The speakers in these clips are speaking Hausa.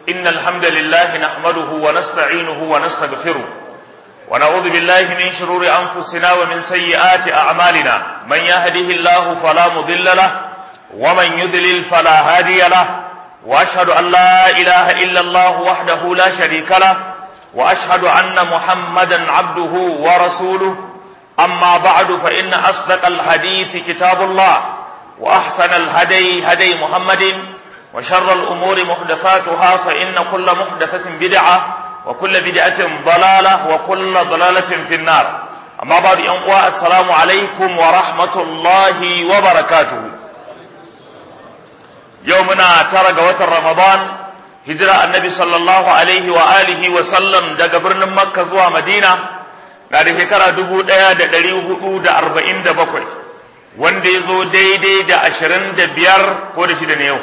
إن الحمد لله نحمده ونستعينه ونستغفره ونعوذ بالله من شرور أنفسنا ومن سيئات أعمالنا من يهده الله فلا مضل له ومن يضلل فلا هادي له وأشهد أن لا إله إلا الله وحده لا شريك له وأشهد أن محمدا عبده ورسوله أما بعد فإن أصدق الحديث كتاب الله وأحسن الهدي هدي محمد وشر الأمور محدثاتها فإن كل محدثة بدعة وكل بدعة ضلالة وكل ضلالة في النار أما بعد أنقوى السلام عليكم ورحمة الله وبركاته يومنا ترى وتر رمضان هجرة النبي صلى الله عليه وآله وسلم دق برن مكة زوا مدينة na da shekara dubu ɗaya da ɗari hudu da arba'in da bakwai wanda ya zo daidai da ashirin da biyar ko da shida ne yau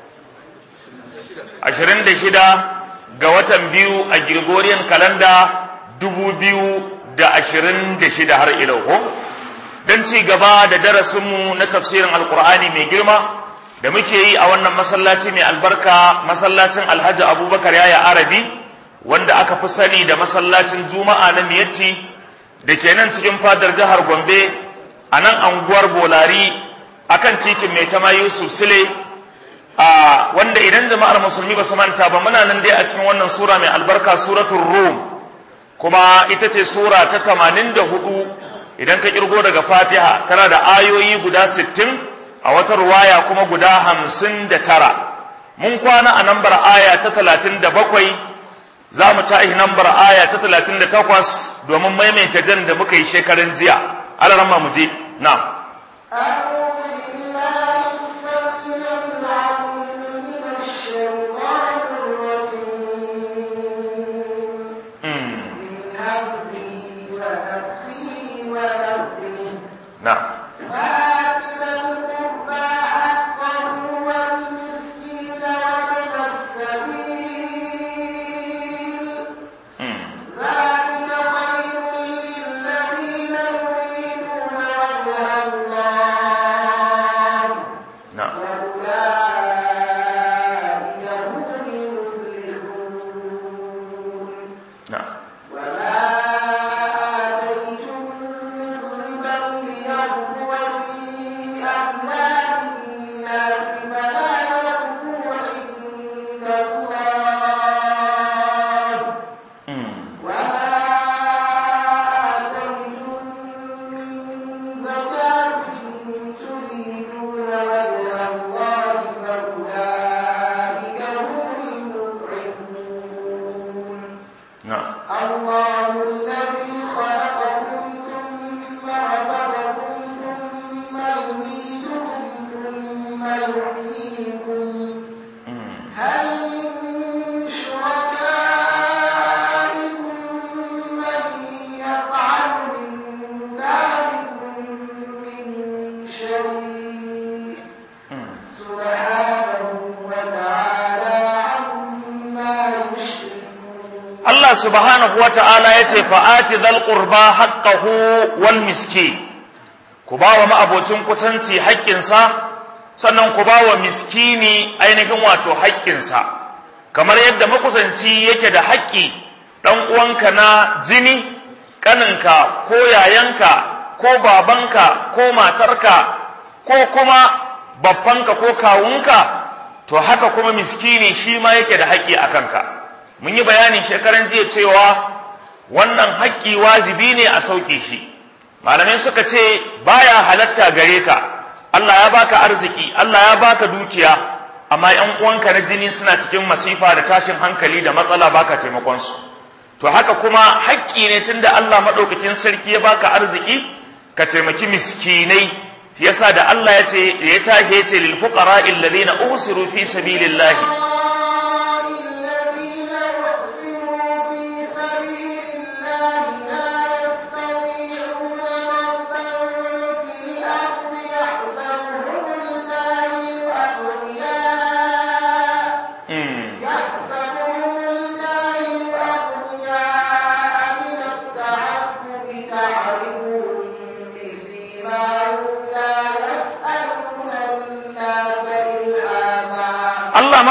ashirin da shida ga watan biyu a Gregorian kalanda dubu biyu da ashirin da shida har ilau ko don ci gaba da darasinmu na tafsirin alkur'ani mai girma da muke yi a wannan masallaci mai albarka masallacin alhaji abubakar yaya arabi wanda aka fi sani da masallacin juma'a na miyatti da ke nan cikin fadar jihar gombe a nan anguwar bolari akan titin mai tama yusuf sile a wanda idan jama'ar musulmi ba su manta ba muna nan dai a cikin wannan sura mai albarka suratul rum kuma ita ce sura ta tamanin da hudu idan ka kirgo daga fatiha tana da ayoyi guda sittin a wata ruwaya kuma guda hamsin da tara mun kwana a nambar aya ta talatin da bakwai za mu ta nambar aya ta talatin da takwas domin maimaita jan da muka yi shekarun jiya alarama mu je na نعم subhanahu wa ta'ala ya ce fa'ati zal ƙurba haƙƙahu wal miski ku ba wa ma'abocin kusanci haƙƙinsa sannan ku ba wa miskini ainihin wato haƙƙinsa kamar yadda makusanci yake da haƙƙi ɗan uwanka na jini ƙaninka ko yayanka ko babanka ko matarka ko kuma babbanka ko kawunka to haka kuma miskini shi ma yake da haƙƙi a kanka mun yi bayanin shekaran jiya cewa wannan haƙƙi wajibi ne a sauƙe shi malamai suka ce baya halatta gare ka Allah ya baka arziki Allah ya baka dukiya amma ƴan uwanka na jini suna cikin masifa da tashin hankali da matsala baka taimakon su to haka kuma haƙƙi ne tunda Allah madaukakin sarki ya baka arziki ka taimaki miskinai yasa da Allah ya ce ya tahe ce lil fuqara alladhina usiru fi sabilillahi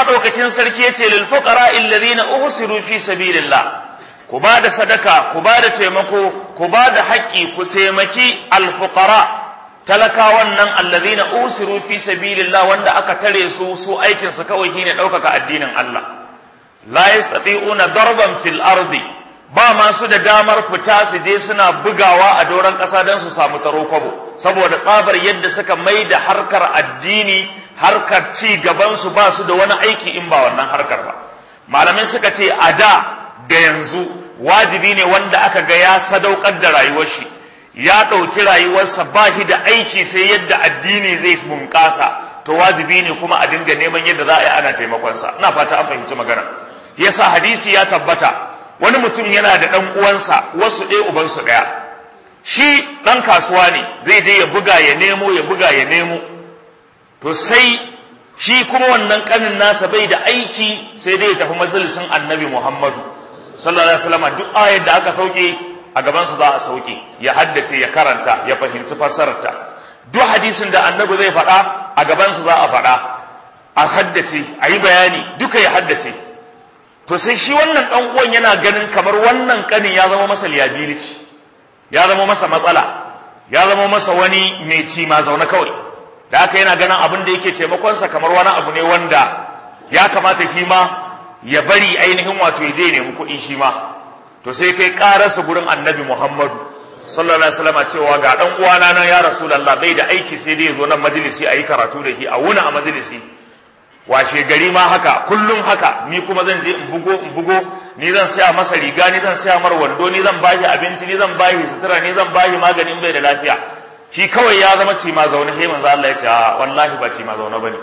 madaukakin sarki yace lil fuqara alladhina uhsiru fi sabilillah ku ba da sadaka ku ba da taimako ku ba da haƙƙi ku taimaki alfuqara talakawan nan alladhina usiru fi sabilillah wanda aka tare su su aikin su kawai shine ɗaukaka addinin Allah la yastati'una darban fil ardi ba masu da damar fita su je suna bugawa a doron ƙasa don su samu taro kwabo saboda tsabar yadda suka mai da harkar addini harkar ci gaban su ba su da wani aiki in ba wannan harkar ba malamai suka ce a da da yanzu wajibi ne wanda aka ga ya sadaukar da rayuwar shi ya ɗauki rayuwarsa ba shi da aiki sai yadda addini zai bunƙasa to wajibi ne kuma a dinga neman yadda za a yi ana taimakonsa ina fata an fahimci magana yasa hadisi ya tabbata wani mutum yana da ɗan uwansa wasu ɗaya ubansu ɗaya shi ɗan kasuwa ne zai je ya buga ya nemo ya buga ya nemo to sai shi kuma wannan ƙanin nasa bai da aiki sai dai ya tafi majalisin annabi muhammadu sallallahu alaihi wasallam duk ayar da aka sauke a gaban su za a sauke ya haddace ya karanta ya fahimci fassararta duk hadisin da annabi zai faɗa a gaban su za a faɗa a haddace a yi bayani duka ya haddace to sai shi wannan dan uwan yana ganin kamar wannan kanin ya zama masa liability ya zama masa matsala ya zama masa wani mai ci ma zaune kawai da haka yana ganin abin da yake taimakonsa kamar wani abu ne wanda ya kamata shi ma ya bari ainihin wato ya je nemi kuɗi shi ma to sai kai ƙararsa gurin annabi muhammadu sallallahu alaihi wasallam cewa ga dan uwana nan ya rasulullah bai da aiki sai dai ya zo nan majalisi a yi karatu da shi a wuna a majalisi washe gari ma haka kullum haka ni kuma zan je in bugo in bugo ni zan saya masa riga ni zan saya mar wando ni zan bashi abinci ni zan bashi sutura ni zan bashi maganin bai da lafiya shi kawai ya zama cima zaune sai manzo Allah ya ce wallahi ba cima zaune bane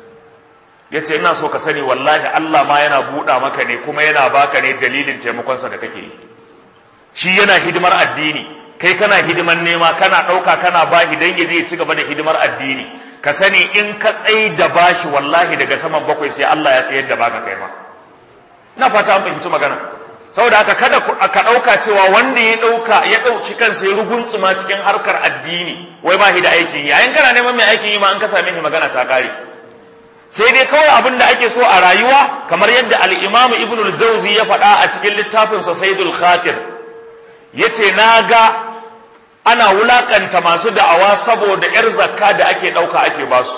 ya ce ina so ka sani wallahi Allah ma yana buɗa maka ne kuma yana baka ne dalilin taimakonsa da kake yi shi yana hidimar addini kai kana hidimar nema kana ɗauka kana bashi dan ya zai ci gaba da hidimar addini ka sani in ka tsayi da bashi wallahi daga saman bakwai sai Allah ya tsayar da baka kai ma ina fata an fahimci magana saboda haka kada ka ɗauka cewa wanda ya ɗauka ya ɗauki kansa ya ruguntsuma cikin harkar addini wai ba shi da aikin yi yayin kana neman mai aikin yi ma an ka same shi magana ta kare sai dai kawai abin da ake so a rayuwa kamar yadda al-Imam Ibn al-Jawzi ya faɗa a cikin littafin sa Saidul Khatir yace na ga ana wulakanta masu da'awa saboda yar zakka da ake ɗauka ake basu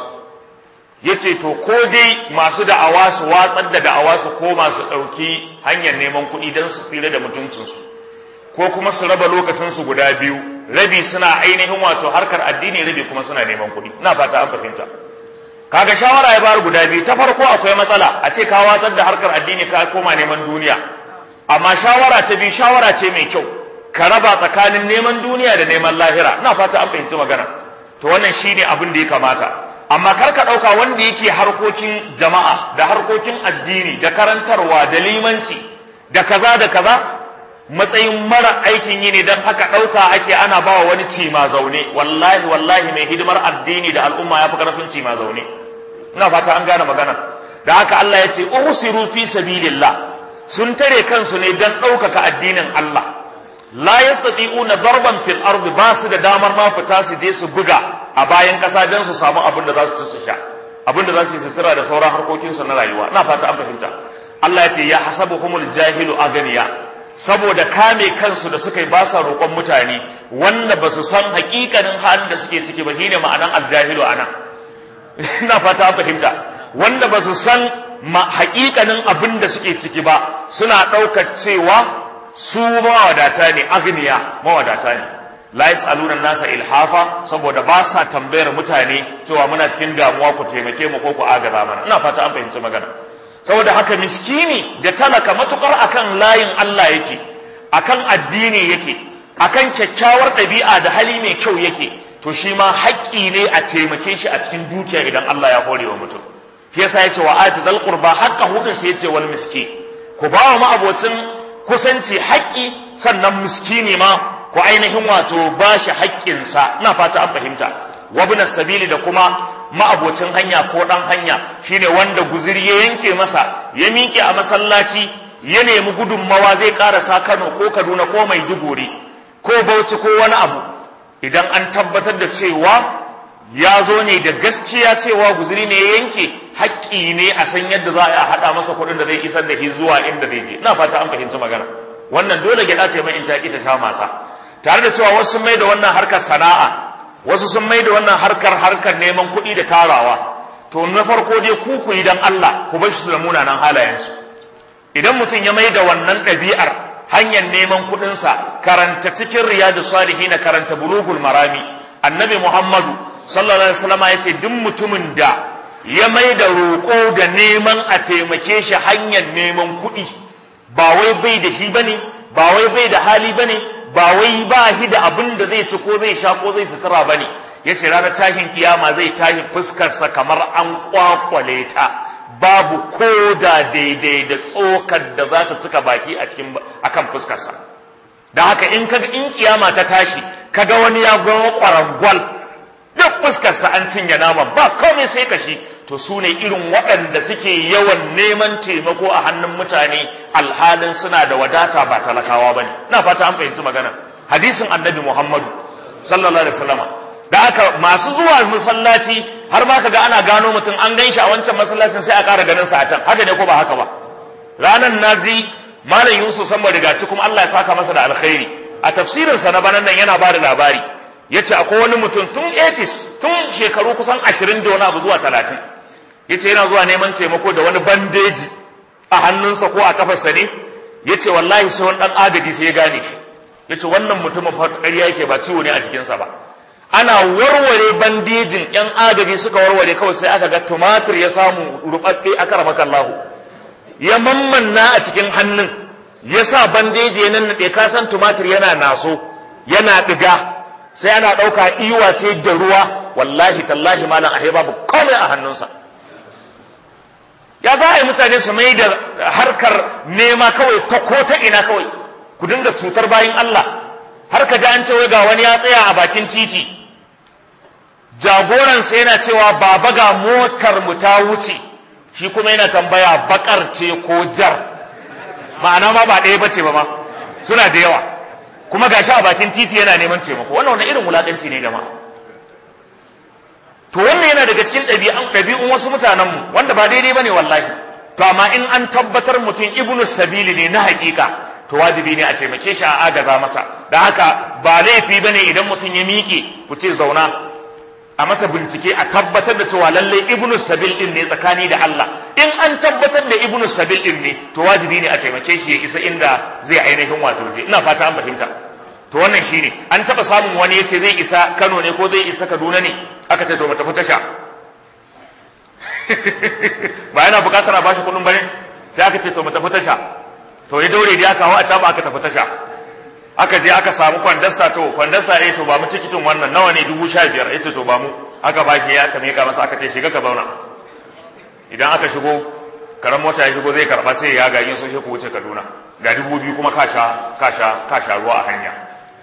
yace to ko dai masu da'awa su watsar da da'awa su koma su ɗauki hanyar neman kuɗi don su tsira da mutuncinsu ko kuma su raba lokacinsu guda biyu rabi suna ainihin wato harkar addini rabi kuma suna neman kuɗi ina fata an fahimta kaga shawara ya bayar guda biyu ta farko akwai matsala a ce ka watsar da harkar addini ka koma neman duniya amma shawara ta biyu shawara ce mai kyau ka raba tsakanin neman duniya da neman lahira ina fata an fahimci magana to wannan shine abin da ya kamata amma kar ka ɗauka wanda yake harkokin jama'a da harkokin addini da karantarwa da limanci da kaza da kaza matsayin mara aikin yi ne don haka ɗauka ake ana ba wa wani cima zaune wallahi wallahi mai hidimar addini da al'umma ya fi ƙarfin cima zaune ina fata an gane magana da haka Allah ya ce usiru fi sabilillah sun tare kansu ne don ɗaukaka addinin Allah la yastati'una darban fil ardi ba su da damar ma fita su je su buga a bayan ƙasa don su samu abin da za su ci su sha abin da za su yi sutura da sauran harkokinsu na rayuwa ina fata an fahimta Allah ya ce ya hasabuhumul jahilu aganiya saboda kame kansu da suka yi ba sa roƙon mutane wanda ba su san hakikanin halin da suke ciki ba shine ma'anan aljahilu anan ina fata an fahimta wanda ba su san hakikanin abin da suke ciki ba suna ɗaukar cewa su mawadata ne agniya mawadata ne la yas'aluna nasa ilhafa saboda ba sa tambayar mutane cewa muna cikin damuwa ku taimake mu ko ku agaza mana ina fata an fahimci magana saboda haka miskini da talaka matukar akan layin Allah yake akan addini yake akan kyakkyawar ɗabi'a da hali mai kyau yake to shi ma haƙƙi ne a taimake shi a cikin dukiya idan Allah ya hore wa mutum shi yasa yace wa ati dal qurba haqqahu din sai yace wal miskin ku ba wa ma'abocin kusanci haƙƙi sannan miskini ma ku ainihin wato ba shi haƙƙinsa ina fata an fahimta wabna sabili da kuma ma'abocin hanya ko ɗan hanya shine wanda guziri ya yanke masa ya miƙe a masallaci ya nemi gudunmawa zai ƙarasa Kano ko Kaduna ko Maiduguri ko Bauchi ko wani abu idan an tabbatar da cewa ya zo ne da gaskiya cewa guziri ne ya yanke haƙƙi ne a san yadda za a haɗa masa kuɗin da zai isar da shi zuwa inda zai je ina fata an fahimci magana wannan dole gyaɗa ce mai in ta ta sha masa tare da cewa wasu sun mai da wannan harkar sana'a wasu sun mai da wannan harkar harkar neman kuɗi da tarawa to na farko dai ku ku yi dan Allah ku bar su da munanan halayensu idan mutum ya mai da wannan ɗabi'ar hanyar neman kuɗinsa karanta cikin riyadu salihin karanta bulugul marami annabi muhammadu sallallahu alaihi wasallam ya ce duk mutumin da ya mai da roƙo da neman a taimake shi hanyar neman kuɗi ba wai bai da shi bane ba wai bai da hali bane ba wai ba shi da abin da zai ci ko zai sha ko zai sutura bane yace ranar tashin kiyama zai tashi fuskarsa kamar an kwakwale ta babu ko da daidai da tsokar da za ta cika baki a cikin akan fuskarsa da haka in kaga in kiyama ta tashi kaga wani ya gwa kwarangwal duk fuskarsa an cinye naman ba komai sai kashi to su ne irin waɗanda suke yawan neman taimako a hannun mutane alhalin suna da wadata ba talakawa ba ne na fata an fahimci magana hadisin annabi muhammadu sallallahu alaihi wasallama da haka masu zuwa masallaci har ma kaga ana gano mutum an gan shi a wancan masallacin sai a ƙara ganin sa a can haka ne ko ba haka ba ranan naji malam yusuf san rigaci kuma Allah ya saka masa da alkhairi a tafsirin sa na banan nan yana ba da labari yace akwai wani mutum tun 80s tun shekaru kusan 20 da wani abu zuwa 30 yace yana zuwa neman taimako da wani bandeji a hannunsa ko a kafarsa ne yace wallahi sai wani dan agaji sai ya gane shi yace wannan mutumin fa ƙarya yake ba ciwo ne a jikinsa ba ana warware bandejin yan agaji suka warware kawai sai aka ga tumatir ya samu rubabbe aka ramaka Allah ya mammanna a cikin hannun ya sa bandeji ya nannaɗe ka san tumatir yana naso yana ɗiga sai ana ɗauka iwa ce da ruwa wallahi tallahi malam ahe babu komai a hannunsa ya za a yi mutane su mai da harkar nema kawai ta ko ta ina kawai ku dinga cutar bayan Allah har ka ji an ce wai ga wani ya tsaya a bakin titi jagoransa yana cewa baba ga motar mu ta wuce shi kuma yana tambaya bakar ce ko jar ma'ana ma ba ɗaya bace ba ma suna da yawa kuma gashi a bakin titi yana neman taimako wannan wani irin wulakanci ne jama'a to wannan yana daga cikin ɗabi'un ɗabi'un wasu mutanenmu wanda ba daidai bane wallahi to amma in an tabbatar mutum ibnu sabili ne na haƙiƙa to wajibi ne a taimake shi a agaza masa da haka ba laifi bane idan mutum ya miƙe ku ce zauna a masa bincike a tabbatar da cewa lalle ibnu sabil din ne tsakani da Allah in an tabbatar da ibnu sabil din ne to wajibi ne a taimake shi ya isa inda zai ainihin wato je ina fata an fahimta to wannan shine an taba samun wani yace zai isa Kano ne ko zai isa Kaduna ne aka ce to mu tafi tasha ba yana bukatar a bashi kuɗin bane sai aka ce to mu tafi tasha to ya daure da aka hawa a taba aka tafi tasha aka je aka samu kwandasta to kwandasta eh to ba mu tikitin wannan nawa ne dubu sha biyar yace to ba mu aka baki ya aka mika masa aka ce shiga ka zauna idan aka shigo karan mota ya shigo zai karba sai ya gagin sun ku wuce Kaduna ga dubu biyu kuma ka sha ka sha ka sha ruwa a hanya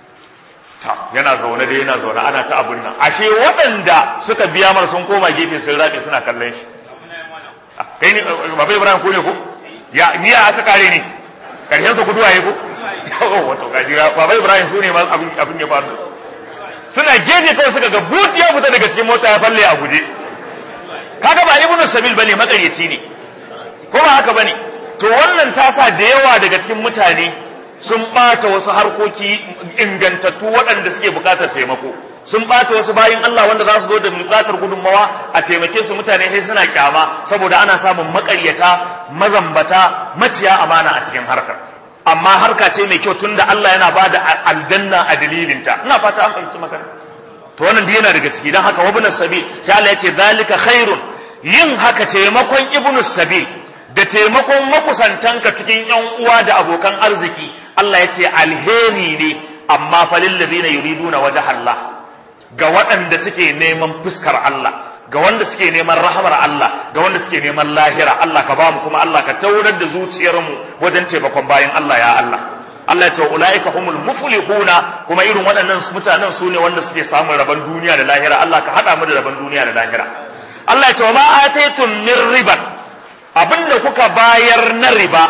ta yana zaune da yana zaune ana ta abun nan ashe waɗanda suka biya mar sun koma gefe sun rabe suna kallon shi kai ne baba Ibrahim ko ne ko ya ni aka kare ni karshen sa guduwa ya ko wato gaji baba ibrahim su ne abin abin ya faru su suna gefe kawai suka ga but ya fita daga cikin mota ya falle a guje kaga ba ibnu sabil bane makaryaci ne ko ba haka bane to wannan ta sa da yawa daga cikin mutane sun bata wasu harkoki ingantattu waɗanda suke buƙatar taimako sun bata wasu bayin Allah wanda za su zo da buƙatar gudunmawa a taimake su mutane sai suna kyama saboda ana samun makaryata mazambata maciya amana a cikin harkar amma harka ce mai kyau tunda Allah yana ba da aljanna a dalilinta ina fata an fahimci magana to wannan duk yana daga ciki dan haka wabnus sabil sai Allah ya ce zalika khairun yin haka taimakon ibnus sabil da taimakon makusantanka cikin yan uwa da abokan arziki Allah ya ce alheri ne amma falil ladina yuriduna wajha Allah ga waɗanda suke neman fuskar Allah ga wanda suke neman rahamar Allah ga wanda suke neman lahira Allah ka bamu kuma Allah ka taurar da zuciyarmu wajen taimakon bayan Allah ya Allah Allah ya ce ulaika humul muflihuna kuma irin waɗannan mutanen su ne wanda suke samun rabon duniya da lahira Allah ka haɗa mu da rabon duniya da lahira Allah ya ce wa ma ataitum min riban abinda kuka bayar na riba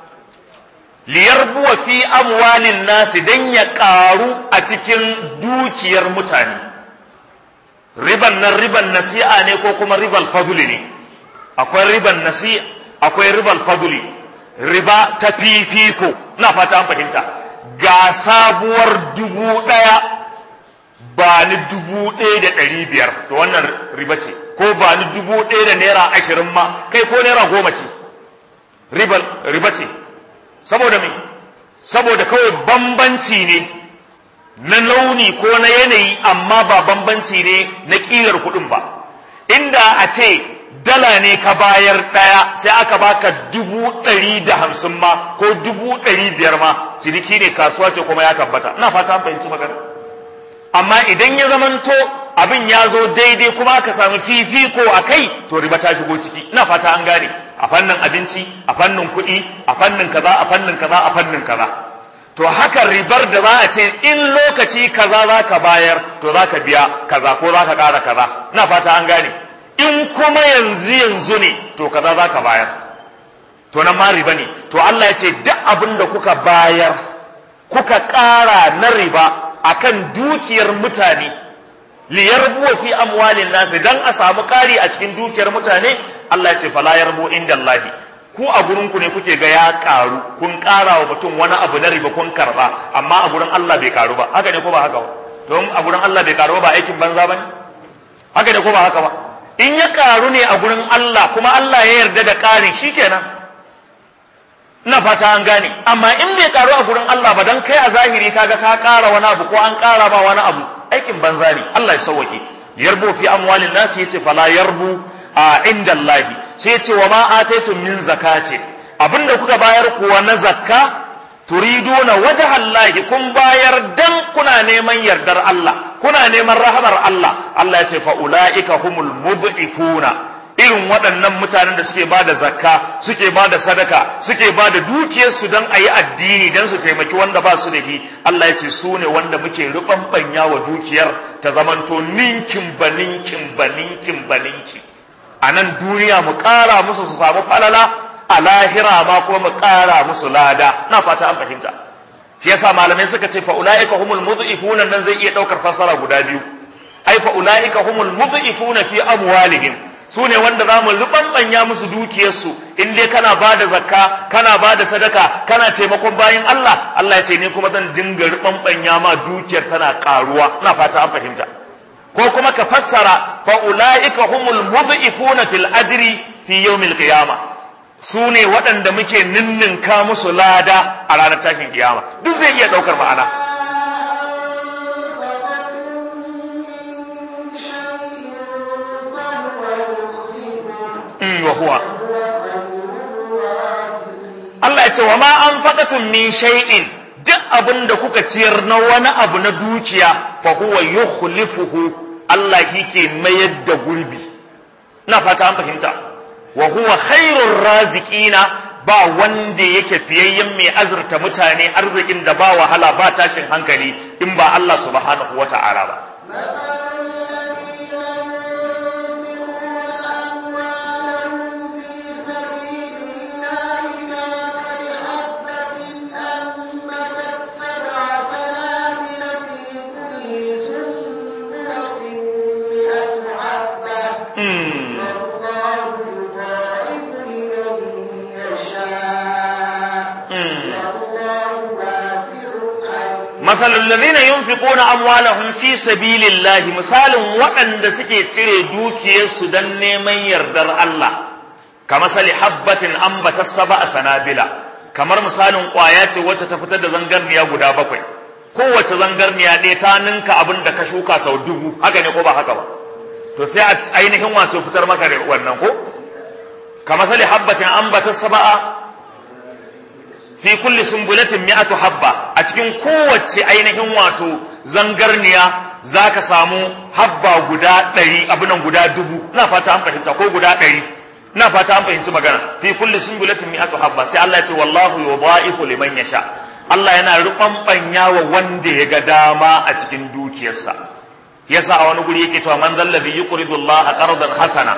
liyarbuwa fi amwalin nasi dan ya ƙaru a cikin dukiyar mutane riban nan riban nasi'a ne ko kuma ribal fadli ne akwai riban nasi akwai ribal fadli riba ta fifiko ina fata an fahimta ga sabuwar dubu ɗaya ba ni dubu ɗaya da ɗari biyar to wannan riba ce ko ba ni dubu ɗaya da naira ashirin ma kai ko naira goma ce riba ce saboda me saboda kawai bambanci ne na launi ko na yanayi amma ba bambanci ne na ƙilar kuɗin ba inda a ce dala ne ka bayar ɗaya sai aka baka dubu ɗari da hamsin ma ko dubu ɗari biyar ma ciniki ne kasuwa ce kuma ya tabbata ina fata an fahimci magana amma idan ya zamanto abin ya zo daidai kuma aka samu fifiko a kai to riba ta shigo ciki ina fata an gane a fannin abinci a fannin kuɗi a fannin kaza a fannin kaza a fannin kaza to haka ribar da za a ce in lokaci kaza za ka bayar to za ka biya kaza ko za ka ƙara kaza ina fata an gane in kuma yanzu yanzu ne to kaza za ka bayar to nan ma riba ne to Allah ya ce duk abin da kuka bayar kuka ƙara na riba akan dukiyar mutane liyarbu fi amwalin nasi dan a samu ƙari a cikin dukiyar mutane Allah ya ce fala yarbu inda Allah ku a gurin ku ne kuke ga ya ƙaru kun ƙara wa mutum wani abu na riba kun karba amma a gurin Allah bai ƙaru ba haka ne ko ba haka ba to a gurin Allah bai ƙaru ba aikin banza bane haka ne ko ba haka ba in ya ƙaru ne a gurin Allah kuma Allah ya yarda da ƙarin shikenan ina fata an gane amma in bai karu a gurin Allah ba dan kai a zahiri kaga ka kara wani abu ko an kara ba wani abu aikin banza ne Allah ya sauwake yarbu fi amwalin nas yace fala yarbu a inda Allah sai yace wa ma ataitum min zakati abinda kuka bayar kuwa na zakka turiduna wajha Allah kun bayar dan kuna neman yardar Allah kuna neman rahamar Allah Allah yace fa ulaika humul mud'ifuna irin waɗannan mutanen da suke ba da zakka suke ba da sadaka suke ba da dukiyarsu don a yi addini don su taimaki wanda ba su da shi Allah ya ce su ne wanda muke ruɓanɓanya wa dukiyar ta zamanto ninkin ba ninkin ba ninkin ba ninki a nan duniya mu ƙara musu su samu falala a lahira ma kuma mu ƙara musu lada na fata an fahimta shi yasa malamai suka ce fa ulaika humul mudhifuna nan zai iya ɗaukar fasara guda biyu ai fa ulaika humul mudhifuna fi amwalihim su ne wanda za mu ruɓanɓanya musu dukiyarsu in dai kana ba da zakka kana ba da sadaka kana taimakon bayan Allah Allah ya ce ni kuma zan dinga ruɓanɓanya ma dukiyar tana ƙaruwa ina fata an fahimta ko kuma ka fassara fa ulaika humul mudhifuna fil ajri fi yawmil qiyamah su ne waɗanda muke ninninka musu lada a ranar tashin kiyama duk zai iya ɗaukar ma'ana wa huwa Allah ya ce wa ma an faɗatun min shay'in duk abin da kuka ciyar na wani abu na dukiya fa huwa yukhlifuhu Allah shi ke mayar da gurbi na fata an fahimta wa huwa khairur raziqina ba wanda yake fiyayyen mai azurta mutane arzikin da ba wahala ba tashin hankali in ba Allah subhanahu wata'ala ba مثل الذين ينفقون أموالهم في سبيل الله مثال وأن سكي تري دوكي سدن من يردر الله كمثل حبة أنبت السبع سنابلة kamar misalin ƙwaya ce wacce ta fitar da zangarniya guda bakwai kowace zangarniya ɗaya ta ninka abin da ka shuka sau dubu haka ne ko ba haka ba to sai a ainihin wato fitar maka da wannan ko kamar sali habbatin ambata saba'a fi kulli sumbulatin mi'atu habba a cikin kowace ainihin wato zangarniya zaka samu habba guda ɗari abinan guda dubu na fata an fahimta ko guda ɗari na fata an fahimci magana fi kulli sumbulatin mi'atu habba sai Allah ya ce wallahu yudha'ifu liman yasha Allah yana ruɓanɓanya wa wanda ya ga dama a cikin dukiyarsa yasa a wani guri yake cewa man zallazi yuqridu Allah qardan hasana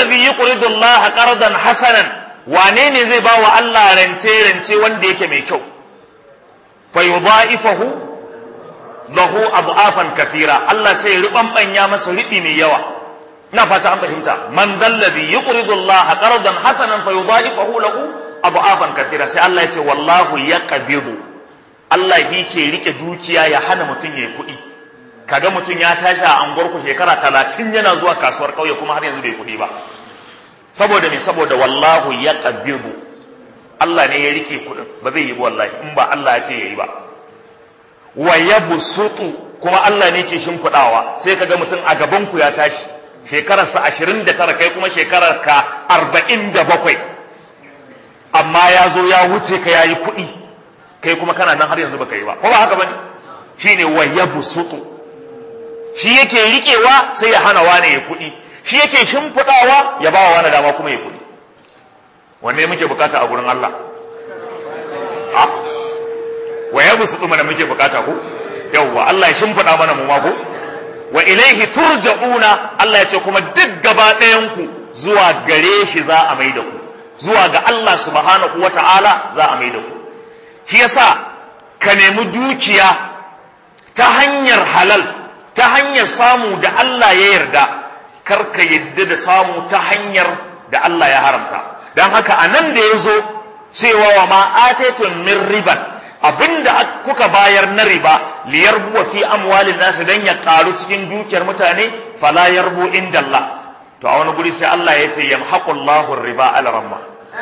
zallazi yuqridu Allah qardan hasanan wane ne zai ba wa Allah rance rance wanda yake mai kyau fa yudha'ifahu lahu adhafan kathira Allah sai ya rubambanya masa ribi mai yawa ina fata an fahimta man zallazi yuqridu Allah qardan hasanan fa yudha'ifahu lahu adhafan kathira sai Allah ya ce wallahu yaqbidu Allah yake rike dukiya ya hana mutum yayi kuɗi kaga mutum ya tashi a anguwar ku shekara talatin yana zuwa kasuwar ƙauye kuma har yanzu bai kuɗi ba saboda me saboda wallahu ya ƙabiru Allah ne ya rike kuɗin ba zai yi ba wallahi in ba Allah ya ce ya yi ba wa ya busutu kuma Allah ne ke shimfiɗawa sai kaga mutum a gaban ku ya tashi shekararsa ashirin da tara kai kuma shekarar ka arba'in da bakwai amma ya zo ya wuce ka ya yi kuɗi kai kuma kana nan har yanzu baka yi ba ko ba haka bane shine wa ya busutu shi yake riƙewa sai ya hana wane ya kuɗi shi yake shimfiɗawa ya ba wa wani dama kuma ya kuɗi wanne muke bukata a gurin Allah a wa ya busu mana muke bukata ko yawwa Allah ya shimfiɗa mana mu ma ko wa ilaihi turja'una Allah ya ce kuma duk gaba ɗayan ku zuwa gare shi za a mai da ku zuwa ga Allah subhanahu wata'ala za a mai da ku shi yasa ka nemi dukiya ta hanyar halal ta hanyar samu da Allah ya yarda kar ka yadda da samu ta hanyar da Allah ya haramta don haka a nan da ya zo cewa wa ma atetun min riban abinda kuka bayar na riba liyar buwa fi amwalin nasu don ya karu cikin dukiyar mutane fala yarbu inda Allah to a wani guri sai Allah ya ce yamhaqullahu riba al ramma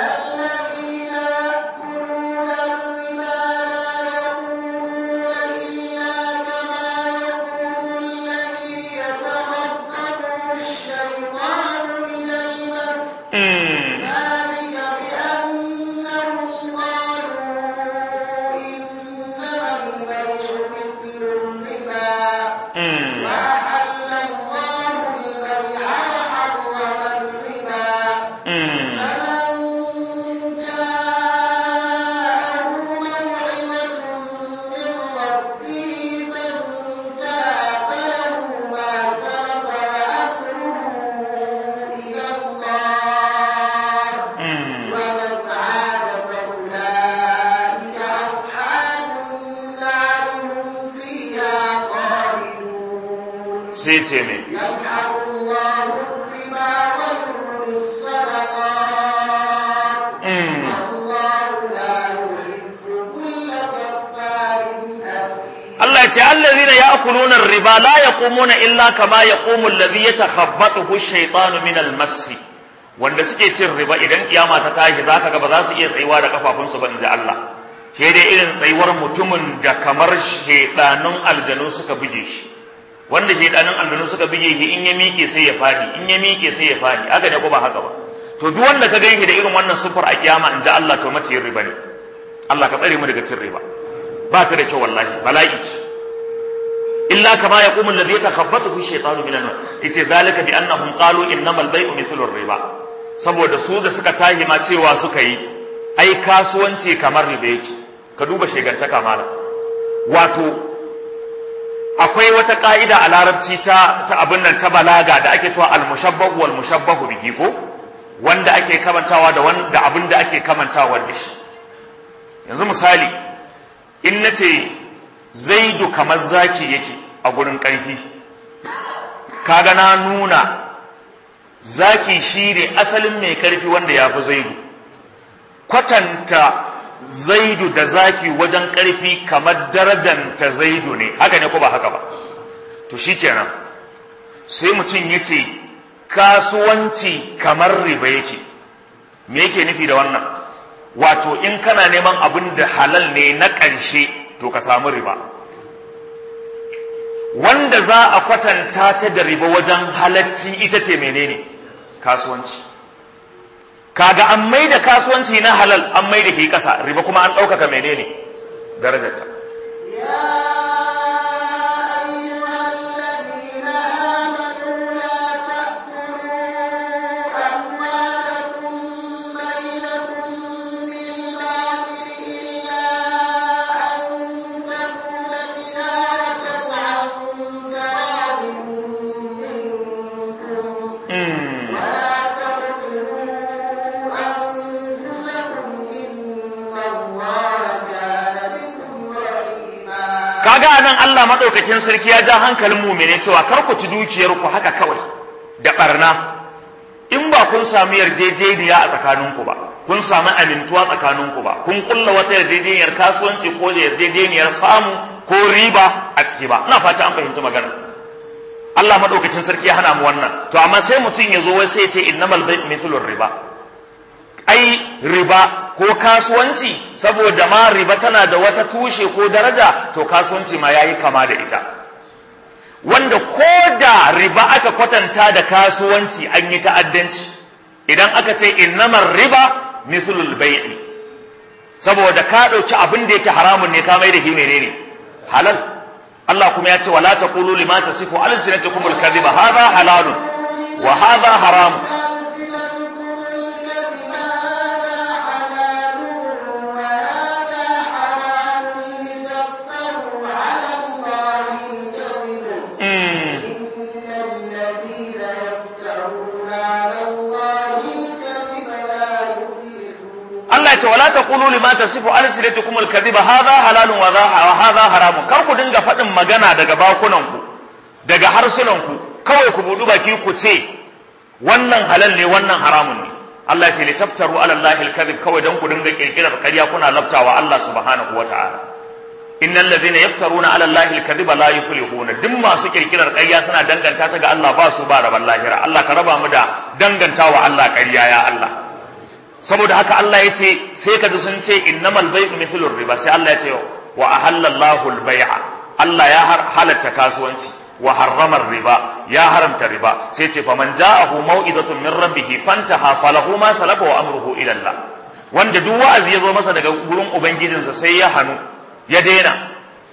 sai ce ne Allah ya ce allazina ya'kuluna riba la yaqumuna illa kama yaqumu alladhi yatakhabbathu ash-shaytanu min al-mass wanda suke cin riba idan kiyama ta tashi zaka ga ba za su iya tsayuwa da kafafunsu ba inji Allah sai dai irin tsayuwar mutumin da kamar shedanun aljanu suka buge shi wanda shedanin aljanu suka bige shi in ya miƙe sai ya fadi in ya miƙe sai ya fadi haka ne ko ba haka ba to duk wanda ka gani da irin wannan sufur a kiyama in ji Allah to mace riba ne Allah ka tsare mu daga cin riba ba ta da kyau wallahi bala'i ce illa kama yaqumu alladhi yatakhabbathu fi shaytanu min an yace zalika bi annahum qalu innamal bay'u mithlu riba saboda su da suka tahi ma cewa suka yi ai kasuwanci kamar riba yake ka duba shegantaka mala wato akwai wata ka'ida a larabci ta ta abin nan ta balaga da ake cewa al-mushabbahu wal mushabbahu bihi ko wanda ake kamantawa da wanda abin da ake kamantawa da shi yanzu misali in nace zaidu kamar zaki yake a gurin ƙarfi kaga na nuna zaki shine asalin mai ƙarfi wanda ya fi zaidu kwatanta zaidu da zaki wajen ƙarfi kamar darajanta zaidu ne haka ne ko ba haka ba to shikenan sai mutum ya ce kasuwanci kamar riba yake me yake nufi da wannan wato in kana neman abin da halal ne na ƙarshe to ka samu riba wanda za a kwatanta ta da riba wajen halacci ita ce menene kasuwanci kaga an mai da kasuwanci na halal an mai da ke ƙasa riba kuma an ɗaukaka menene darajarta anan Allah madaukakin sarki ya ja hankalin mu'mine cewa kar ku ci dukiyar ku haka kawai da barna in ba kun samu yarjejeniya a tsakaninku ba kun samu amintuwa tsakaninku ba kun kulla wata yarjejeniyar kasuwanci ko da yarjejeniyar samu ko riba a ciki ba ina fata an fahimci magana Allah madaukakin sarki ya hana mu wannan to amma sai mutum ya zo wai sai ya ce innamal bai'u mithlur riba ai riba ko kasuwanci saboda ma riba tana da wata tushe ko daraja to kasuwanci ma yayi kama da ita wanda ko da riba aka kwatanta da kasuwanci an yi ta'addanci idan aka ce innamar riba mithlul bai'i saboda ka ɗauki abin da yake haramun ne ka mai da shi menene halal Allah kuma ya ce wala taqulu lima tasifu alsinatukum alkadhiba hadha halalun wa hadha haramun Allah ya ce wala taqulu lima tasifu alsinatukum alkadhiba hadha halalun wa hadha haramun kar ku dinga faɗin magana daga bakunan ku daga harsunan ku kawai ku budu baki ku ce wannan halal ne wannan haramun ne Allah ya ce litaftaru ala allahi alkadhib kawai dan ku dinga kirkirar ƙarya kuna laftawa Allah subhanahu wataala innal ladhina yaftaruna ala allahi alkadhiba la yuflihuna duk masu kirkirar ƙarya suna danganta ta ga Allah ba su ba raban lahira Allah ka raba mu da dangantawa Allah ƙarya ya Allah saboda haka Allah ya ce sai ka ji sun ce innamal bai'u mithlur riba sai Allah ya ce wa ahallallahu al-bai'a Allah ya halatta kasuwanci wa harrama riba ya haramta riba sai ce faman ja'ahu mau'izatun min rabbih fantaha falahu ma salafa wa amruhu ila Allah wanda duk wa'azi ya zo masa daga gurin ubangijinsa sai ya hanu ya daina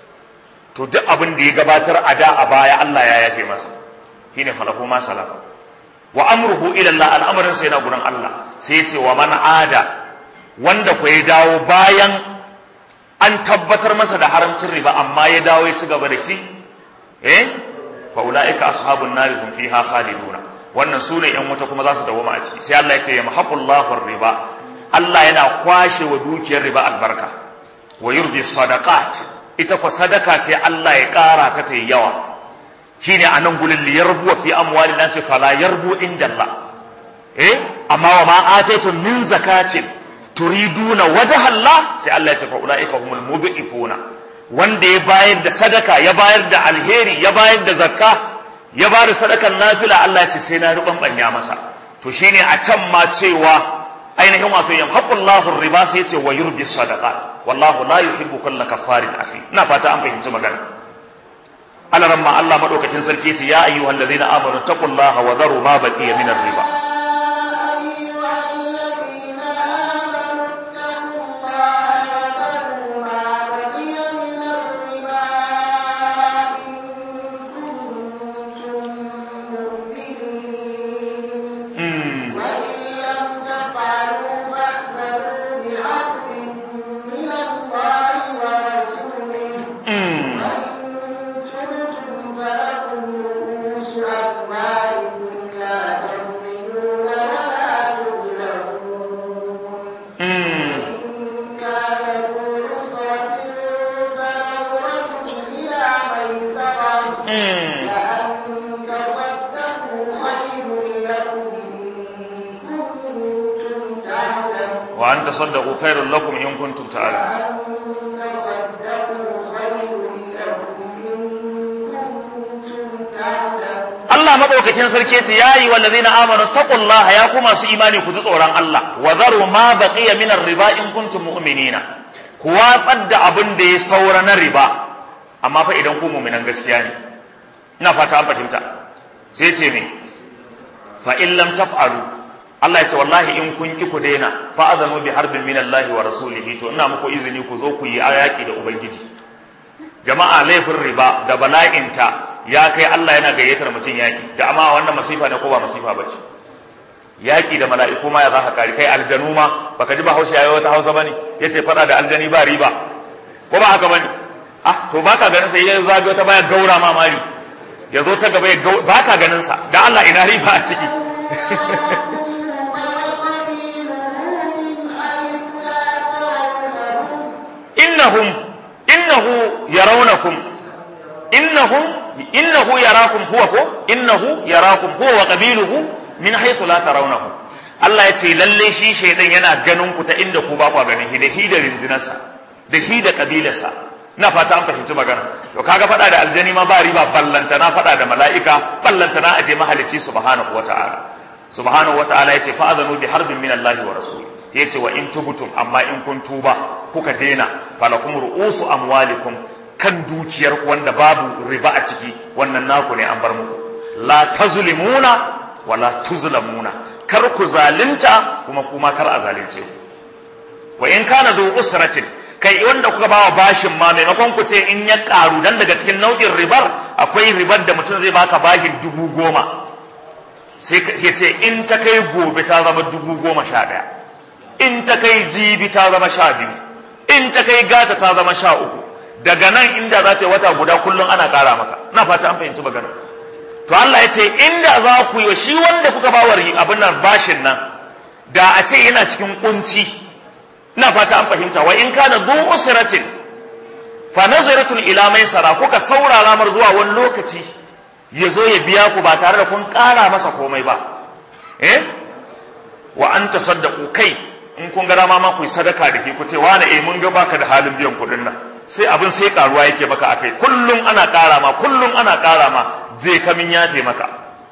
to duk abin da ya gabatar a da a baya Allah ya yafe masa shine falahu ma salafa wa amruhu ila Allah al'amarin sai na gurin Allah sai ya ce wa man ada wanda ku ya dawo bayan an tabbatar masa da haramcin riba amma ya dawo ya ci gaba da shi eh fa ulaika ashabun nar hum fiha khaliduna wannan sune yan wuta kuma za su dawoma a ciki sai Allah ya ce yamhaqullahu riba Allah yana kwashe wa dukiyar riba albarka wa yurbi sadaqat ita ko sadaka sai Allah ya kara ta ta yawa shine a nan gulin li yarbu fi amwali nasi fala yarbu inda Allah eh amma wa ma ataytum min zakatin turiduna wajha Allah sai Allah ya ce fa ulaika humul mudhifuna wanda ya bayar da sadaka ya bayar da alheri ya bayar da zakka ya bayar da sadakan nafila Allah ya ce sai na ruban banya masa to shine a can ma cewa ainihin wato yamhaqullahu riba sai ya ce wa yurbi sadaqat wallahu la yuhibbu kulla kaffarin afi ina fata an fahimci magana alaran ma Allah madaukakin sarki yace ya ayyuhal ladina amanu taqullaha wa dharu ma baqiya minar riba وأن تصدقوا خير لكم إن كنتم تعلمون Allah madaukakin sarki ce yayi wallazina amanu taqullaha ya kuma su imani ku ji tsoron Allah wa zaru ma baqiya min riba in kuntum mu'minina ku watsar da abin da ya saura na riba amma fa idan ku mu'minan gaskiya ne ina fata an fahimta sai ce me fa in lam taf'alu Allah ya ce wallahi in kun ki ku daina fa azanu bi harbin min Allah wa rasulihi to ina muku izini ku zo ku yi ayaki da ubangiji jama'a laifin riba da bala'inta ya kai Allah yana gayyatar mutum yaki da amma wannan masifa ne ko ba masifa bace yaki da mala'iku ma ya za ka kare kai aljanu ma baka ji ba hausa yayi wata hausa bane yace fada da aljani ba riba ko ba haka bane ah to baka ganin sai ya zagayo ta baya gaura ma mari ya zo ta gaba ya baka ganin sa da Allah ina riba a ciki innahum innahu yarawnakum innahum innahu yarakum huwa ko innahu yarakum huwa wa qabiluhu min haythu la tarawnahu Allah ya ce lalle shi shaidan yana ganin ku ta inda ku ba ku ganin shi da shi da rinjinarsa da shi da kabilarsa na fata an fahimci magana to kaga fada da aljani ma ba riba ballanta na fada da mala'ika ballanta na aje mahalicci subhanahu wata'ala subhanahu wata'ala yace fa azanu bi harbin min Allah wa rasul yace wa in tubtum amma in kun tuba kuka dena falakum ru'usu amwalikum kan dukiyar ku wanda babu riba a ciki wannan naku ne an bar muku la tazlimuna wala tuzlamuna kar ku zalunta kuma kuma kar a zalunce ku wa in kana zu usratin kai wanda kuka bawa bashin ma maimakon ku ce in ya karu dan daga cikin nau'in ribar akwai ribar da mutum zai baka bashin dubu goma sai ya ce in ta kai gobe ta zama dubu goma sha ɗaya in ta kai jibi ta zama sha biyu in ta kai gata ta zama sha uku daga nan inda za ta yi wata guda kullum ana ƙara maka na fata an fahimci magana to Allah ya ce inda za ku yi wa shi wanda kuka ba wa abin nan bashin nan da a ce yana cikin kunci na fata an fahimta wa in kana zu usratin fa nazratun ila maisara kuka saurara mar zuwa wani lokaci ya zo ya biya ku ba tare da kun ƙara masa komai ba eh wa an tasaddaqu kai in kun ga dama ma ku yi sadaka da ke ku ce wani eh mun ga baka da halin biyan kuɗin nan sai abin sai karuwa yake maka akai kullum ana ƙara ma kullum ana ƙara ma je kamin yafe maka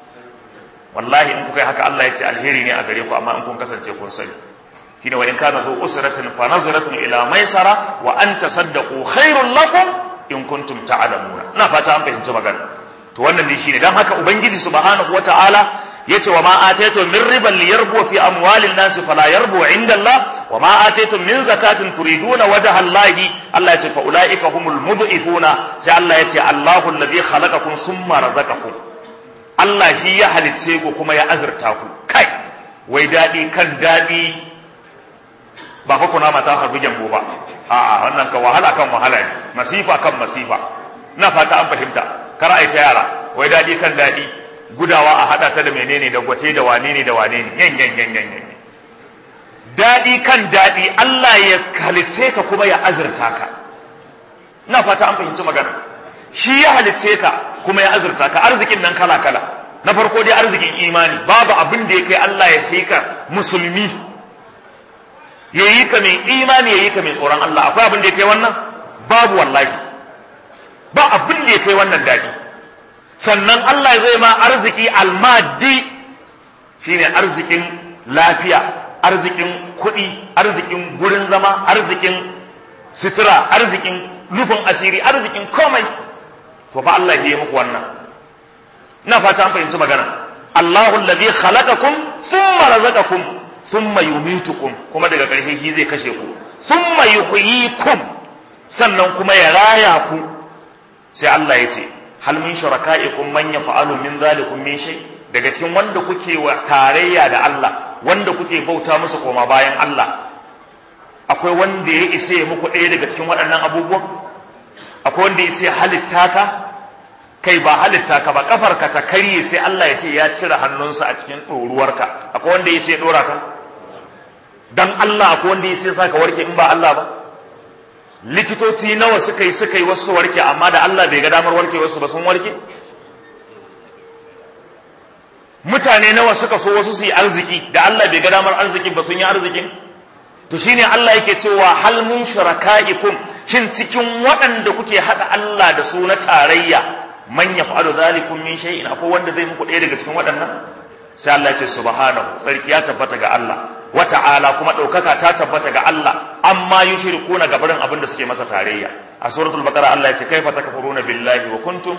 wallahi in kuka yi haka Allah ya ce alheri ne a gare ku amma in kun kasance kun sani shine wa in kana zu usratin fa nazratun ila maisara wa an tasaddaqu khairul lakum in kuntum ta'lamuna ina fata an fahimci magana to wannan ne shine dan haka ubangiji subhanahu wataala yace wa ma ataytum min riban liyarbu fi amwalin nas fala yarbu inda Allah wa ma ataytum min zakatin turiduna wajha Allah Allah yace fa ulaika humul mud'ifuna sai Allah yace Allahu alladhi khalaqakum summa razaqakum Allah shi ya halicce ku kuma ya azurta ku kai wai dadi kan dadi ba fa kuna mata harbi jambo ba a'a wannan ka wahala kan wahala ne masifa kan masifa na fata an fahimta kar a ta yara wai dadi kan dadi gudawa a hada ta da menene da gwate da wane ne da wane ne yan yan yan yan yan daɗi kan daɗi Allah ya halitce ka kuma ya azurta ka ina fata an fahimci magana shi ya halitce ka kuma ya azurta ka arzikin nan kala kala na farko dai arzikin imani babu abin da ya kai Allah ya fi ka musulmi ya yi ka mai imani ya yi ka mai tsoron Allah akwai abin da ya kai wannan babu wallahi ba abin da ya kai wannan daɗi sannan Allah zai ma arziki almadi shine arzikin lafiya arzikin kuɗi arzikin gurin zama arzikin sutura arzikin rufin asiri arzikin komai to fa Allah ya yi muku wannan ina fata an fahimci magana Allahu allazi khalaqakum thumma razaqakum thumma yumitukum kuma daga ƙarshe shi zai kashe ku thumma yuhyikum sannan kuma ya raya ku sai Allah ya ce hal min shuraka'ikum man yaf'alu min dhalikum min shay daga cikin wanda kuke wa tarayya da Allah wanda kuke bauta musu koma bayan Allah akwai wanda ya isa ya muku ɗaya daga cikin waɗannan abubuwan akwai wanda ya isa ya halitta ka kai ba halitta ka ba kafar ka ta karye sai Allah ya ce ya cire hannunsa a cikin ɗoruwarka akwai wanda ya isa ya ɗora ka dan Allah akwai wanda ya isa ya saka warke in ba Allah ba likitoci nawa suka yi suka yi wasu warke amma da Allah bai ga damar warke wasu ba sun warke mutane nawa suka so wasu su yi arziki da Allah bai ga damar arziki ba sun yi arzikin to shine Allah yake cewa hal mun shuraka'ikum shin cikin waɗanda kuke haɗa Allah da su na tarayya man yaf'alu dhalikum min shay'in akwai wanda zai muku ɗaya daga cikin waɗannan sai Allah ya ce subhanahu sarki ya tabbata ga Allah wa ta'ala kuma ɗaukaka ta tabbata ga Allah amma yushrikuna gabarin abin da suke masa tarayya a suratul baqara Allah ya ce kaifa takfuruna billahi wa kuntum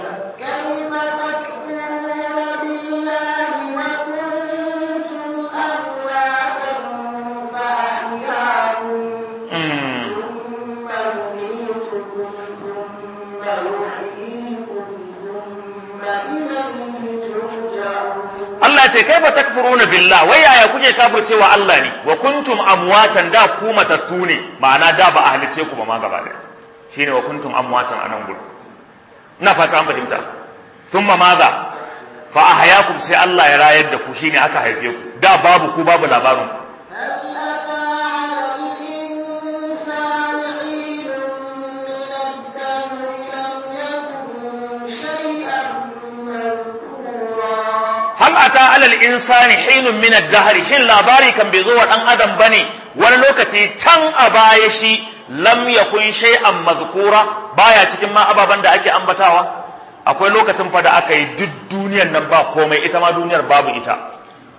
Allah ce kai ba takfuruna billah wai yaya kuke kafircewa Allah ne wa kuntum amwatan da ku matattu ne ma'ana da ba a halice ku ba ma gaba ɗaya shine wa kuntum amwatan anan gudu ina fata an fahimta thumma madha fa ahyakum sai Allah ya rayar da ku shine aka haife ku da babu ku babu labarin ku ata alal insani hinun min ad-dahr shin labari kan bai zo wa dan adam bane wani lokaci can a baya shi lam yakun shay'an mazkura baya cikin ma ababan da ake ambatawa akwai lokacin fa da aka yi duk duniyar nan ba komai ita ma duniyar babu ita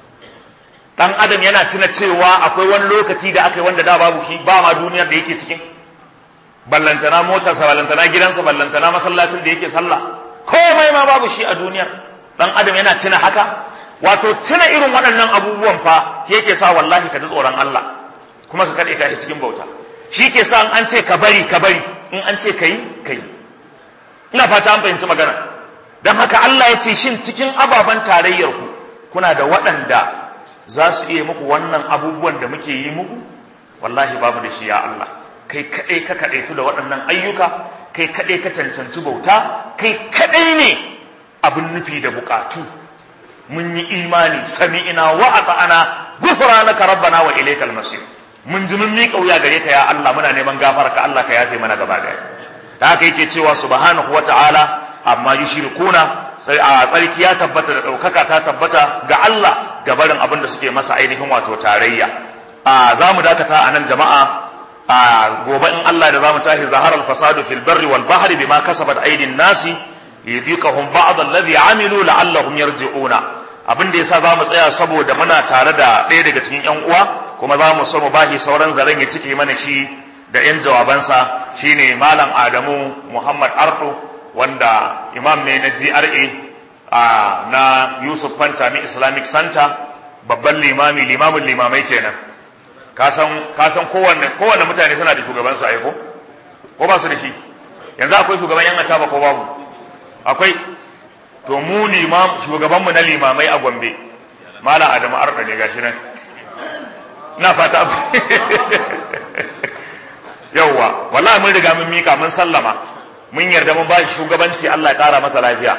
dan adam yana tuna cewa akwai wani lokaci da aka yi wanda da babu shi ba ma duniyar da yake cikin ballantana motarsa ballantana gidansa ballantana masallacin da yake sallah komai ma babu shi a duniyar dan adam yana tuna haka wato tuna irin waɗannan abubuwan fa yake sa wallahi ka ji tsoron Allah kuma ka kaɗe ta cikin bauta shi ke sa an ce ka bari ka bari in an ce ka yi ka yi ina fata an fahimci magana don haka Allah ya ce shin cikin ababen tarayyar ku kuna da waɗanda za su iya muku wannan abubuwan da muke yi muku wallahi babu da shi ya Allah kai kaɗai ka kaɗaitu da waɗannan ayyuka kai kaɗai ka cancanci bauta kai kaɗai ne abin nufi da buƙatu mun yi imani sami'ina wa ata'ana ghufranaka rabbana wa ilaykal masir mun ji mun miƙa wuya gare ka ya Allah muna neman gafarka Allah ka yafe mana gaba daya da haka yake cewa subhanahu wa ta'ala amma yushrikuna sai a tsarki ya tabbata da ɗaukaka ta tabbata ga Allah ga barin abin da suke masa ainihin wato tarayya a za mu dakata a nan jama'a a gobe in Allah da za mu tashi zahar al-fasadu fil barri wal bahri bima kasabat aydin nasi yudhiqahum ba'd alladhi amilu la'allahum yarji'una abin da yasa za mu tsaya saboda muna tare da ɗaya daga cikin ƴan uwa kuma za mu so mu bashi sauran zaren ya cike mana shi da ƴan jawabansa shine malam Adamu Muhammad Ardo wanda imam ne na GRA na Yusuf Fantami Islamic Center babban limami limamin limamai kenan ka san kowanne kowanne mutane suna da shugaban su aiko ko ba su da shi yanzu akwai shugaban yan ataba ko babu akwai to mu limam shugabanmu na limamai a Gombe Malam Adamu Arda ne gashi nan ina fata yawwa wallahi mun riga mun mika mun sallama mun yarda mun bashi shugabanci Allah ya kara masa lafiya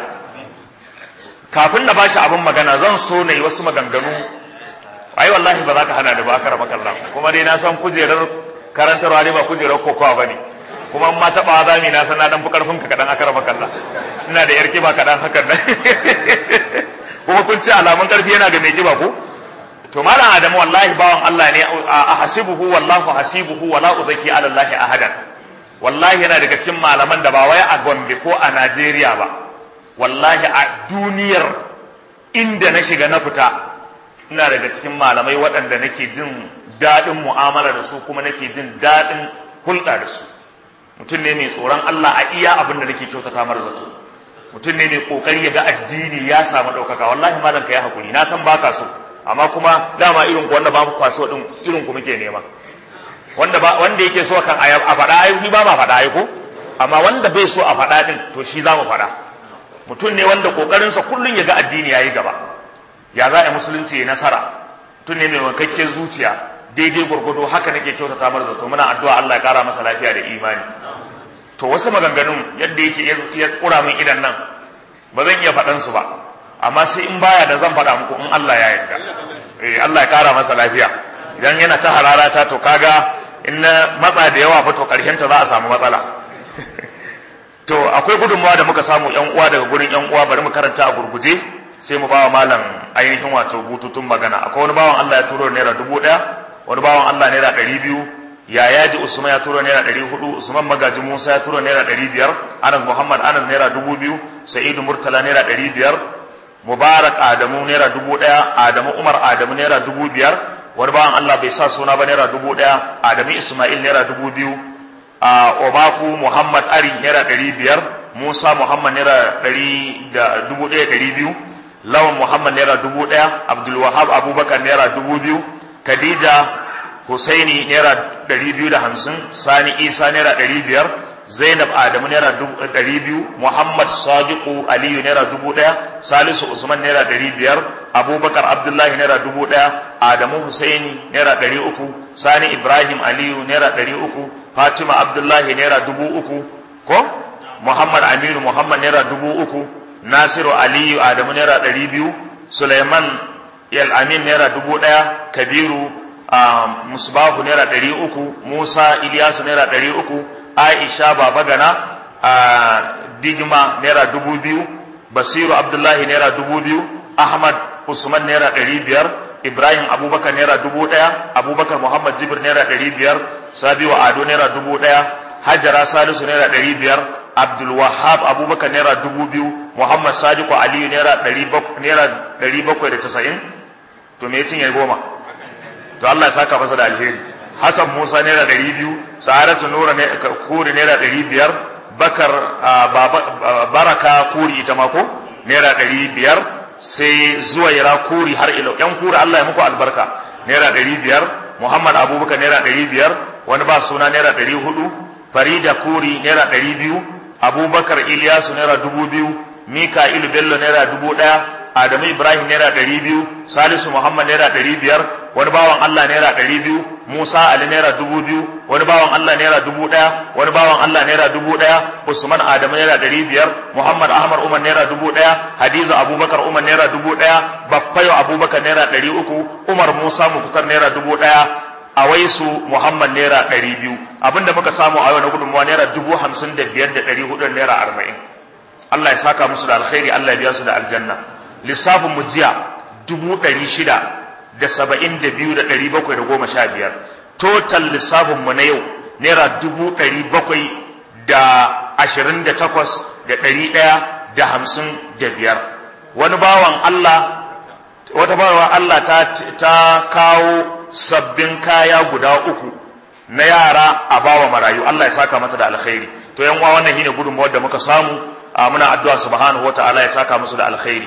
kafin na bashi abin magana zan so na yi wasu maganganu ai wallahi ba za ka hana da ba kara makalla kuma dai na san kujerar karantarwa ne ba kujerar kokowa ba ne kuma ma taɓa za mu na san na dan fi karfin ka kaɗan akara makalla ina da yar kiba kaɗan hakan nan kuma kun ce alamun ƙarfi yana ga mai kiba ko to malam adamu wallahi bawan Allah ne a hasibuhu wallahu hasibuhu wala uzaki ala Allah ahadan wallahi yana daga cikin malaman da ba wai a Gombe ko a Najeriya ba wallahi a duniyar inda na shiga na fita ina daga cikin malamai waɗanda nake jin daɗin mu'amala da su kuma nake jin daɗin hulɗa da su mutum ne mai tsoron Allah a iya abin da nake kyautata mar zato mutum ne mai kokari ya ga addini ya samu ɗaukaka wallahi malam ka yi hakuri na san baka so amma kuma dama irin ku wanda ba ku kwaso din irin ku muke nema wanda ba wanda yake so kan a faɗa ai ba ma faɗa ai ko amma wanda bai so a faɗa din to shi za mu faɗa mutum ne wanda kokarinsa kullun ya ga addini yayi gaba ya za a musulunci ya nasara mutum ne mai wankakken zuciya daidai gwargwado haka nake kyautata mar zato muna addu'a Allah ya kara masa lafiya da imani to wasu maganganun yadda yake ya kura min idan nan ba zan iya faɗan su ba amma sai in baya da zan faɗa muku in Allah ya yarda eh Allah ya kara masa lafiya idan yana ta hararata to kaga in na matsa da yawa fa to karshen ta za a samu matsala to akwai gudunmawa da muka samu yan uwa daga gurin yan uwa bari mu karanta a gurguje sai mu bawa malam ainihin wato bututun magana akwai wani bawan Allah ya turo naira dubu ɗaya wani bawan Allah naira ɗari biyu ya yaji Usman ya turo naira ɗari hudu Usman magaji Musa ya turo naira ɗari biyar Anas Muhammad Anas naira dubu biyu Sa'idu Murtala naira ɗari biyar Mubarak Adamu naira dubu ɗaya Adamu Umar Adamu naira dubu biyar wani bawan Allah bai sa suna ba naira dubu ɗaya Adamu Ismail naira dubu biyu a Obaku Muhammad Ari naira ɗari biyar Musa Muhammad naira ɗari da dubu ɗaya ɗari biyu Lawan Muhammad naira dubu ɗaya Abdul Wahab Abubakar naira dubu biyu Khadija Husaini naira ɗari biyu da hamsin Sani Isa naira ɗari biyar Zainab Adamu naira ɗari biyu Muhammad Sadiku Aliyu naira dubu ɗaya Salisu Usman naira ɗari biyar Abubakar Abdullahi naira dubu ɗaya Adamu Husaini naira ɗari uku Sani Ibrahim Aliyu naira ɗari uku Fatima Abdullahi naira dubu uku ko Muhammad Aminu Muhammad naira dubu uku Nasiru Aliyu Adamu naira ɗari biyu Suleiman Yal Amin naira dubu ɗaya Kabiru Musbahu naira ɗari uku Musa Iliyasu naira ɗari uku Aisha Babagana Digma naira dubu biyu Basiru Abdullahi naira dubu biyu Ahmad usman naira ɗari biyar ibrahim abubakar naira dubu ɗaya abubakar muhammad jibir naira ɗari biyar sabiwa ado naira dubu ɗaya hajara salisu naira ɗari biyar abdul wahab abubakar naira dubu biyu muhammad sadiku aliyu naira ɗari bakwai da casa'in to me ya cinye goma to allah ya saka masa da alheri hassan musa naira ɗari biyu sa'adatu nura kuri naira ɗari biyar bakar baraka kuri ita mako naira ɗari biyar sai zuwaira kuri har ilo yan kuri allah ya muku albarka naira ɗari biyar muhammad abubakar naira ɗari biyar wani ba suna naira ɗari hudu farida kuri naira ɗari biyu abubakar iliyasu naira dubu biyu mika'ilu bello naira dubu ɗaya adamu ibrahim naira ɗari biyu salisu muhammad naira ɗari biyar wani bawan allah naira ɗari biyu musa ali naira dubu biyu wani bawan allah naira dubu ɗaya wani bawan allah naira dubu ɗaya usman adamu naira ɗari biyar muhammad ahmad umar naira dubu ɗaya hadiza abubakar umar naira dubu ɗaya baffayo abubakar naira ɗari uku umar musa mukutar naira dubu ɗaya a waisu muhammad naira ɗari biyu abinda muka samu a yau na gudunmawa naira dubu hamsin da biyar da ɗari hudu naira arba'in allah ya saka musu da alkhairi allah ya biya su da aljanna lissafin mu jiya dubu ɗari shida da saba'in da biyu da ɗari bakwai da goma sha biyar total lissafin mu na yau naira dubu ɗari bakwai da ashirin da takwas da ɗari ɗaya da hamsin da biyar wani bawan allah wata bawan allah ta kawo sabbin kaya guda uku na yara a bawa marayu Allah ya saka mata da alkhairi to yan uwa wannan shine gudunmawar da muka samu muna addu'a subhanahu wataala ya saka musu da alkhairi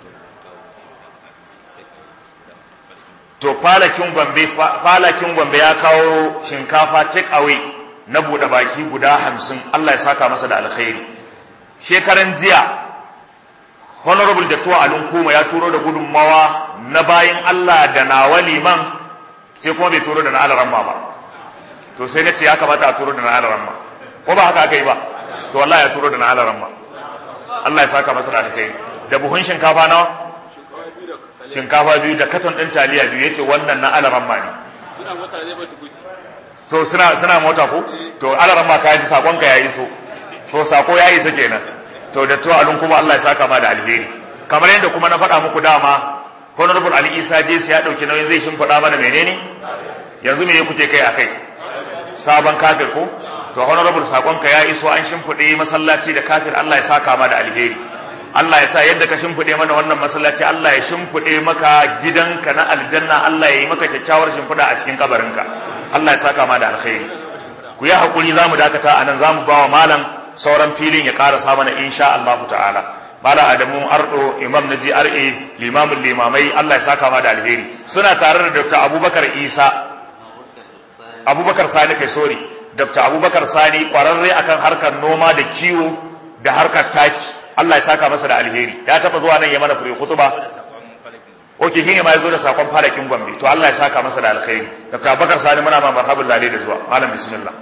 to falakin gombe falakin gombe ya kawo shinkafa take away na bude baki guda hamsin Allah ya saka masa da alkhairi shekaran jiya honorable da tuwa alun kuma ya turo da gudunmawa na bayin Allah da nawa liman sai kuma bai turo da na alaramma ba to sai na ce ya kamata a turo da na alaramma ko ba haka aka yi ba to wallahi ya turo da na alaramma Allah ya saka masa da alkhairi da buhun shinkafa nawa shinkafa biyu da katon din taliya biyu yace wannan na alaramma ne suna mota zai ba tukuci so suna suna mota ko to alaramma ka ji sakon ka yayi so so sako yayi sa kenan to da to alun kuma Allah ya saka ma da alheri kamar yadda kuma na faɗa muku dama honorable ali isa jesi ya ɗauki nauyin zai shimfiɗa mana menene yanzu me kuke kai akai sabon kafir ko to honorable sakonka ya iso an shimfiɗe masallaci da kafir Allah ya saka ma da alheri Allah ya sa yadda ka shimfiɗe mana wannan masallaci Allah ya shimfiɗe maka gidanka na aljanna Allah ya yi maka kyakkyawar shimfiɗa a cikin kabarinka Allah ya saka ma da alheri ku yi hakuri zamu dakata anan zamu bawa malam sauran filin ya ƙarasa mana insha Allah ta'ala Mala Adamu Ardo Imam na GRA limamin limamai Allah ya saka ma da alheri suna tare da Dr. Abubakar Isa Abubakar Sani kai sorry Dr. Abubakar Sani kwararre akan harkar noma da kiwo da harkar taki Allah ya saka masa da alheri ya taba zuwa nan ya mana fure khutba Oke shi ne ma ya zo da sakon farakin Gombe to Allah ya saka masa da alheri Dr. Abubakar Sani muna ma marhabin lale da zuwa malam bismillah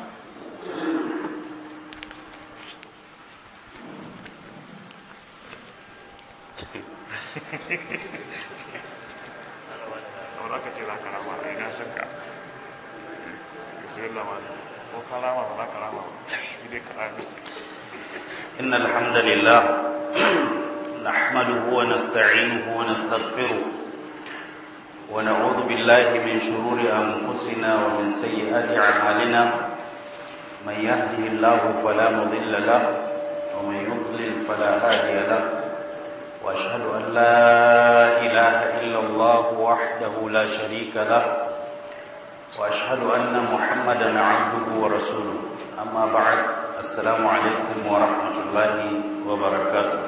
aka ce za ka rama a ina san ka bismillah ma ko ka rama ba za ka rama shi dai ka rami إن الحمد لله نحمده ونستعينه ونستغفره ونعوذ بالله من شرور أنفسنا ومن سيئات أعمالنا من يهده الله فلا مضل له ومن يضلل فلا هادي له واشهد ان لا اله الا الله وحده لا شريك له واشهد ان محمدا عبده ورسوله اما بعد السلام عليكم ورحمه الله وبركاته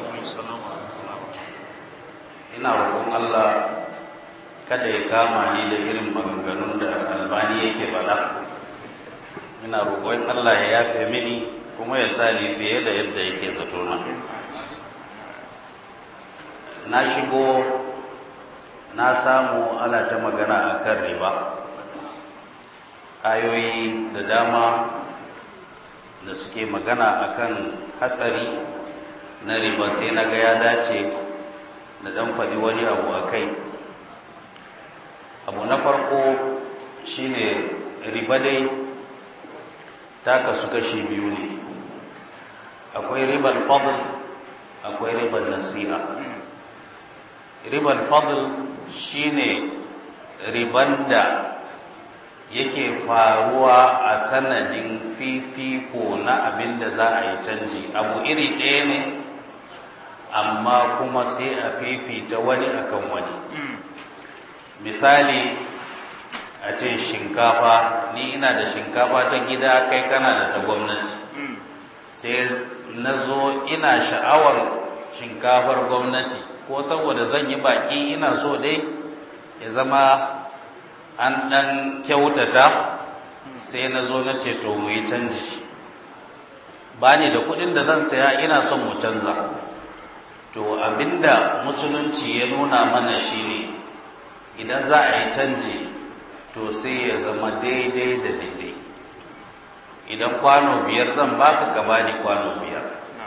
ina roƙon Allah kada ya kama ni da irin maganganun da albani yake faɗa ina roƙon Allah ya yafe mini kuma ya sa ni fiye da yadda yake zato na na shigo na samu ana ta magana a kan riba ayoyi da dama da suke magana a kan hatsari na riba sai na ga ya dace da ɗan faɗi wani abu a kai abu na farko shine riba dai ta kasu kashi biyu ne akwai ribar fadl akwai ribar nasi'a ribar fadl shine riban da yake faruwa a sanadin fifiko na abin da za a yi canji abu iri ɗaya ne amma kuma sai a fifita wani akan wani misali a ce shinkafa ni ina da shinkafa ta gida kai kana da ta gwamnati sai na zo ina sha'awar shinkafar gwamnati ko saboda zan yi baki ina so dai ya zama an ɗan kyautata sai na zo na ce to mu yi canji ba ni da kuɗin da zan saya ina son mu canza to abinda musulunci ya nuna mana shine idan za a yi canji to sai ya zama daidai da daidai idan kwano biyar zan baka ka bani kwano biyar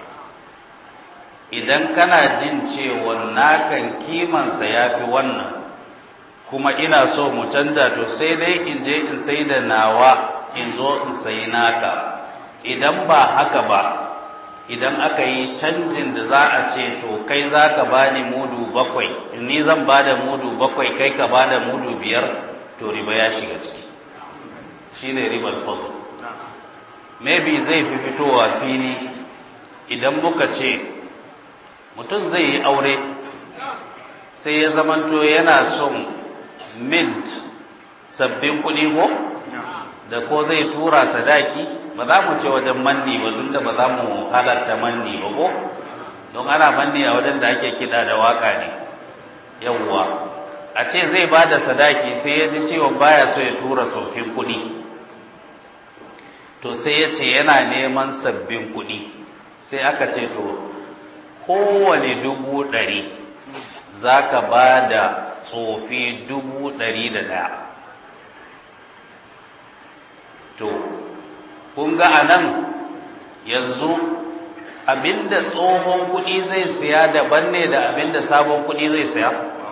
idan kana jin cewa nakan kimansa ya fi wannan kuma ina so mu canza to sai dai in je in sai da nawa in zo in sayi naka idan ba haka ba idan aka yi canjin da za a ce to kai za ka ba ni mudu bakwai ni zan ba da mudu bakwai kai ka ba da mudu biyar to riba ya shiga ciki shi ne ribar fadl maybe zai fi fitowa fili idan muka ce mutum zai yi aure sai ya zamanto yana son mint sabbin kuɗi ko da ko zai tura sadaki ba za mu ce wajen manni ba tun da ba za mu halarta manni ba ko don ana manni a wajen da ake kiɗa da waka ne yawwa a ce zai ba da sadaki sai ya ji cewa baya so ya tura tsofin kuɗi to sai ya ce yana neman sabbin kuɗi sai aka ce to kowane dubu ɗari za ka ba da tsofi dubu ɗari da ɗaya to kun ga a nan yanzu abinda tsohon kuɗi zai siya daban ne da abinda sabon kuɗi zai siya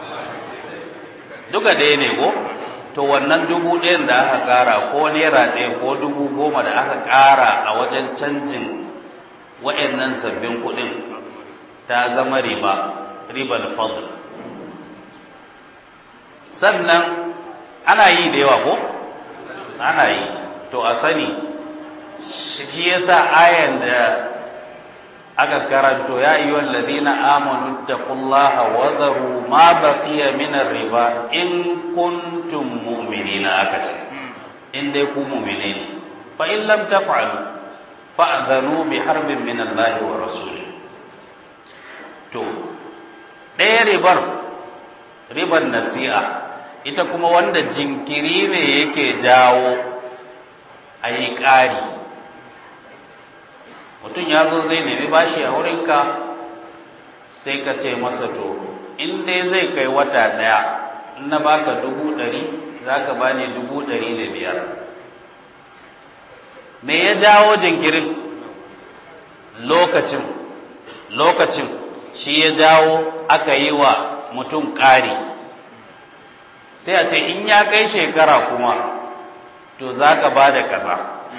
duka ɗaya ne ko to wannan dubu ɗayan da aka ƙara ko naira ɗaya ko dubu goma da aka ƙara a wajen canjin wa'annan sabbin kuɗin ta zama riba ribar fadl sannan ana yi da yawa ko ana yi to a sani shi yasa ayan da aka karanto ya yi ladina amanu taqullaha wa dharu ma baqiya min riba in kuntum mu'minina aka ce in dai ku mu'mine ne fa in lam taf'alu fa'dhanu bi harbin min Allah wa rasulih to ɗaya ribar ribar nasi'a ita kuma wanda jinkiri ne yake jawo a yi ƙari mutum ya zo zai nemi bashi a wurinka sai ka ce masa to in dai zai kai wata ɗaya in na baka dubu ɗari za ka ba ni dubu ɗari da biyar me ya jawo jinkirin lokacin lokacin shi ya jawo aka yi wa mutum ƙari sai a ce in ya kai shekara kuma to za ka ba da kaza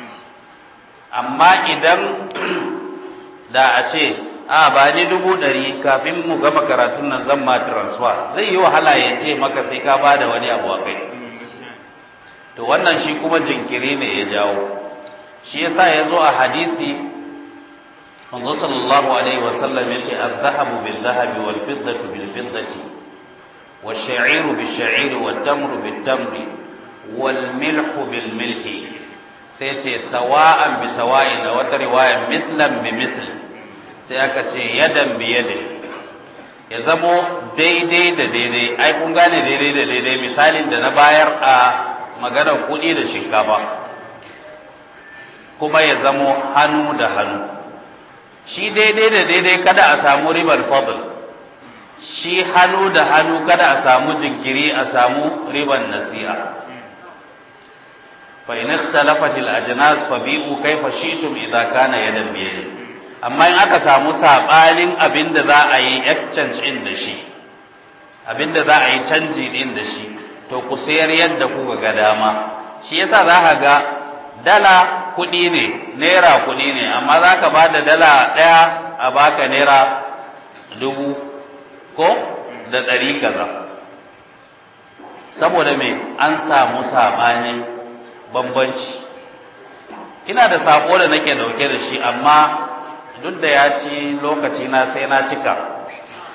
amma idan da a ce a ba ni dubu ɗari kafin mu gama karatun nan zan ma transfer zai yi wahala ya ce maka sai ka ba da wani abu a kai to wannan shi kuma jinkiri ne ya jawo shi yasa ya zo a hadisi manzo sallallahu alaihi wasallam ya ce az-zahabu bil-zahabi wal-fiddatu bil-fiddati wash-sha'iru bish-sha'iri wat-tamru bit-tamri wal-milhu bil-milhi sai ce sawa'an bi sawa'in da wata riwaya mislan bi misl sai aka ce yadan bi yadin ya zamo daidai da daidai ai kun gane daidai da daidai misalin da na bayar a maganar kuɗi da shinkafa kuma ya zamo hannu da hannu shi daidai da daidai kada a samu ribar fadl shi hannu da hannu kada a samu jinkiri a samu ribar nasi'a فإن اختلفت الأجناس فبيعوا كيف شئتم إذا كان يدا بيد amma in aka samu saɓanin abin da za a yi exchange in da shi abin da za a yi canji din da shi to ku sayar yadda kuka ga dama shi yasa za ka ga dala kuɗi ne naira kuɗi ne amma za ka ba da dala ɗaya a baka naira dubu ko da ɗari kaza saboda me an samu saɓanin bambanci ina da saƙo da nake dauke da shi amma duk da ya ci lokaci na sai na cika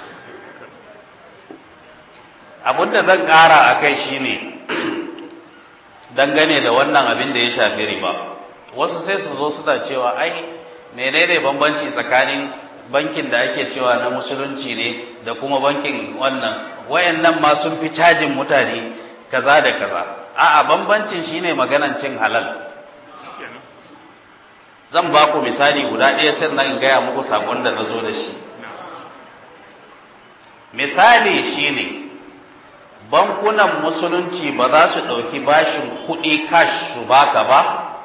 abinda zan ƙara a kai shine dangane da wannan abin da ya shafi riba wasu sai su zo suna cewa ai menene bambanci tsakanin bankin da ake cewa na musulunci ne da kuma bankin wannan wayannan ma sun fi cajin mutane kaza da kaza a'a bambancin shine maganan cin halal zan ba ku misali guda ɗaya sai na gaya muku sakon da na zo da shi misali shine bankunan musulunci ba za su ɗauki bashin kuɗi cash su baka ba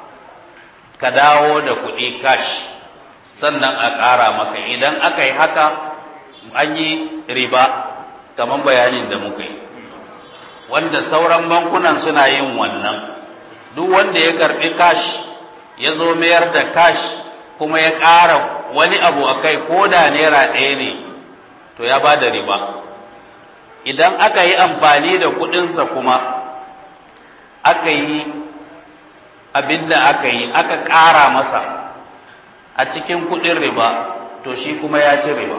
ka dawo da kuɗi cash sannan a ƙara maka idan aka yi haka an yi riba kamar bayanin da muka yi wanda sauran bankunan suna yin wannan duk wanda ya karɓi cash ya zo mayar da cash kuma ya ƙara wani abu a kai ko da naira ɗaya ne to ya ba da riba idan aka yi amfani da kuɗinsa kuma aka yi abin da aka yi aka ƙara masa a cikin kuɗin riba to shi kuma ya ci riba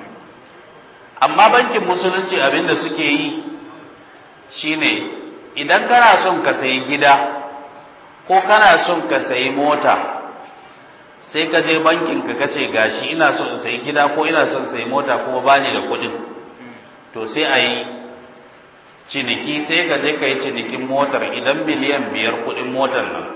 amma bankin musulunci abin da suke yi shine idan kana son ka sayi gida ko kana son ka sayi mota sai ka je bankin ka kace gashi ina son in sayi gida ko ina son sayi mota kuma bani da kuɗin to sai a yi ciniki sai ka je ka yi cinikin motar idan miliyan biyar kuɗin motar nan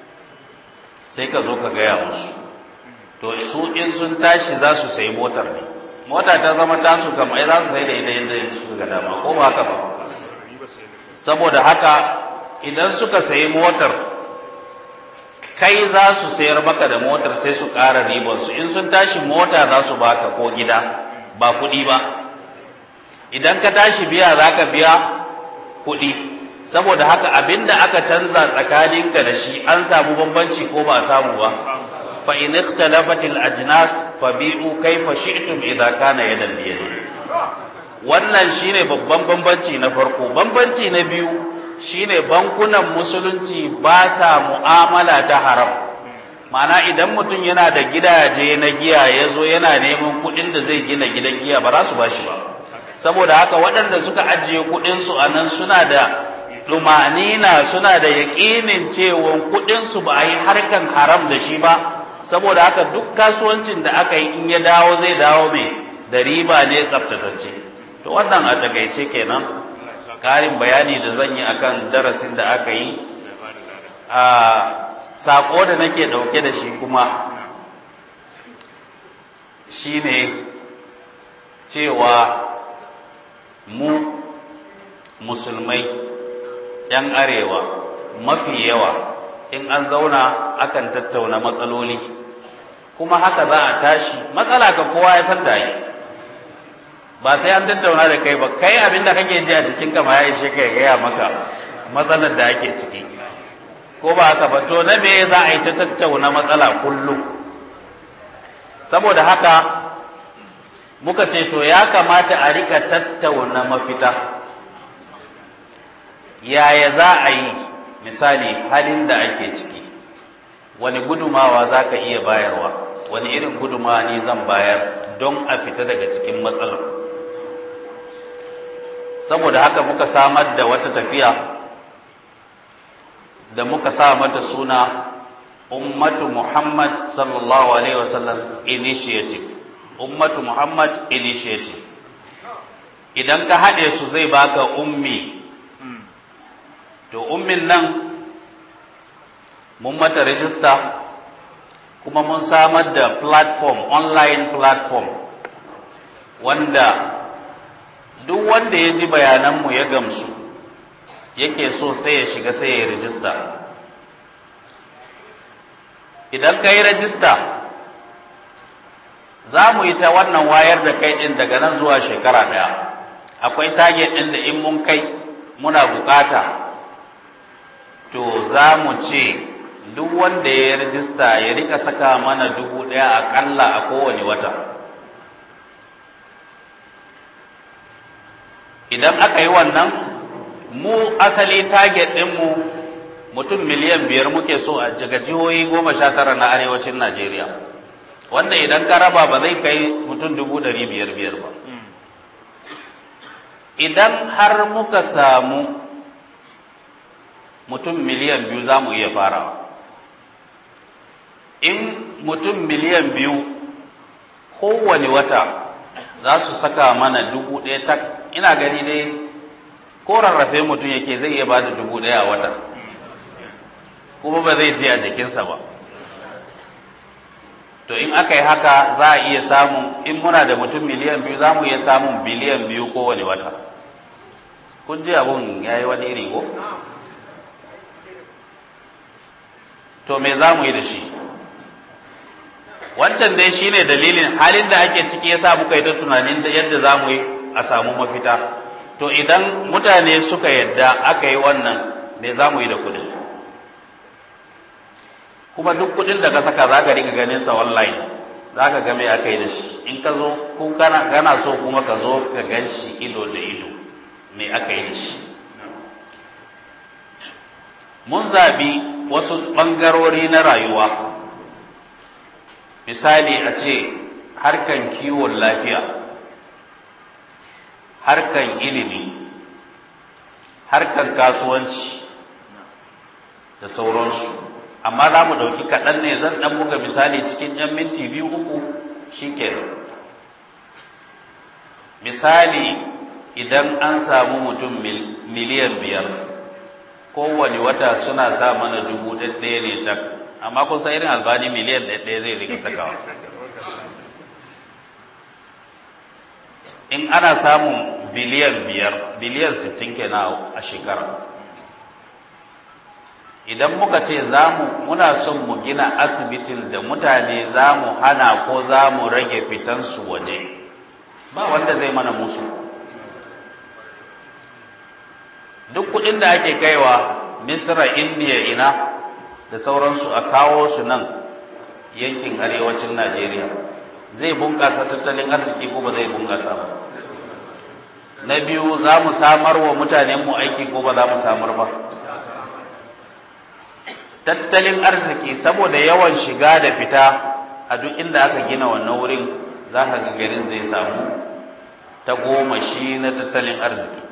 sai ka zo ka gaya musu to su in sun tashi za su sayi motar ne mota ta zama tasu kam ai za su sai da ita yadda suka ga dama ko ba haka ba saboda haka idan suka sayi motar kai za su sayar maka da motar sai su ƙara ribansu in sun tashi mota za su baka ko gida ba kuɗi ba idan ka tashi biya za ka biya kuɗi saboda haka abinda aka canza tsakaninka da shi an samu bambanci ko ba samu ba fa in ikhtalafat al ajnas fabi'u kayfa shi'tum idza kana yadan bi yadi wannan shine babban bambanci na farko bambanci na biyu shine bankunan musulunci ba sa mu'amala ta haram ma'ana idan mutum yana da gidaje na giya ya zo yana neman kuɗin da zai gina gidan giya ba za su ba shi ba saboda haka waɗanda suka ajiye kuɗinsu a nan suna da ɗumanina suna da yaƙinin cewa kuɗinsu ba a yi harkan haram da shi ba saboda haka duk kasuwancin da aka yi in ya dawo zai dawo mai da riba ne tsaftatacce to wannan a takaice kenan ƙarin bayani da zan yi akan darasin da aka yi a saƙo da nake ɗauke da shi kuma shine cewa mu musulmai ‘yan arewa mafi yawa in an zauna akan tattauna matsaloli kuma haka za a tashi matsala ka kowa ya san ta yi ba sai an tattauna da kai ba kai abin da kake ji a cikin kama ya ishe kai gaya maka matsalar da ake ciki ko ba haka ba to na me za a yi ta tattauna matsala kullum saboda haka muka ce to ya kamata a rika tattauna mafita yaya za a yi misali halin da ake ciki wani gudumawa za ka iya bayarwa wani irin gudumawa ne zan bayar don a fita daga cikin matsalar saboda haka muka samar da wata tafiya da muka sa mata suna ummatu muhammad sallallahu alaihi wasallam initiative ummatu muhammad initiative idan ka haɗe su zai baka ummi to ummin nan mun mata rijista kuma mun samar da platform online platform wanda duk wanda ya ji bayananmu ya gamsu yake so sai ya shiga sai ya rijista idan ka yi rajista za mu yi ta wannan wayar da kai ɗin daga nan zuwa shekara ɗaya akwai target ɗin da in mun kai muna bukata to za mu ce duk wanda ya rajista ya rika saka mana dubu ɗaya aƙalla a kowane wata idan aka yi wannan mu asali target ɗinmu mutum miliyan biyar muke so a daga jihohi goma sha tara na arewacin najeriya wanda idan ka raba ba zai kai mutum dubu ɗari biyar biyar ba idan har muka samu mutum miliyan biyu za mu iya farawa in mutum miliyan biyu kowane wata za su saka mana dubu ɗaya tak ina gani dai ko rarrafe mutum yake zai iya bada dubu ɗaya a wata kuma ba zai je a jikinsa ba to in aka yi haka za a iya samun in muna da mutum miliyan biyu za mu iya samun biliyan biyu kowane wata kun ji abun ya yi wani iri ko to me za mu yi da shi wancan dai shine dalilin halin da ake ciki yasa muka yi ta tunanin da yadda za mu yi a samu mafita to idan mutane suka yadda aka yi wannan me za mu yi da kudin kuma duk kudin da ka saka za ka rika ganin sa online za ka ga me aka yi da shi in ka zo ko kana so kuma ka zo ka gan shi ido da ido me aka yi da shi mun zabi wasu ɓangarori na rayuwa misali a ce harkan kiwon lafiya harkan ilimi harkan kasuwanci da sauransu amma za mu ɗauki kaɗan ne zan ɗan buga misali cikin ‘yan minti biyu uku shi misali idan an samu mutum miliyan biyar kowane wata suna sa mana dubu ɗaya ne tak amma kun san irin albani miliyan ɗaya zai rika sakawa in ana samun biliyan biyar biliyan sittin kenan a shekara idan muka ce zamu muna son mu gina asibitin da mutane za mu hana ko za mu rage fitansu waje ba wanda zai mana musu duk kudin da ake kaiwa misra indiya ina da sauransu a kawo su nan yankin arewacin najeriya zai bunƙasa tattalin arziki ko ba zai bunƙasa ba na biyu za mu samar wa mutanenmu aiki ko ba za mu samar ba tattalin arziki saboda yawan shiga da fita a duk inda aka gina wannan wurin za ka ga garin zai samu ta goma shi na tattalin arziki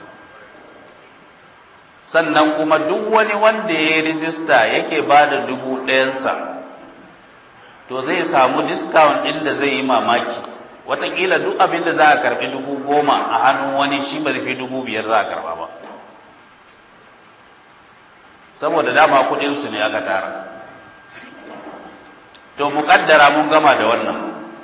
sannan kuma duk wani wanda ya yi rijista yake ba da dubu ɗayansa to zai samu discount ɗin da zai yi mamaki watakila duk abin da za a karɓi dubu goma a hannun wani shi ba fi dubu biyar za a karɓa ba saboda dama kuɗinsu ne aka tara to muƙaddara mun gama da wannan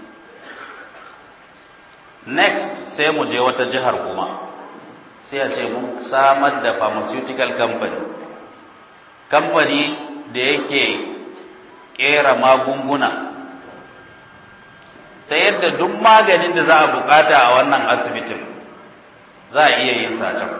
next sai mu je wata jihar kuma sai a ce mun samar da pharmaceutical company kamfani da yake kera magunguna ta yadda duk maganin da za a bukata a wannan asibitin za a iya yin can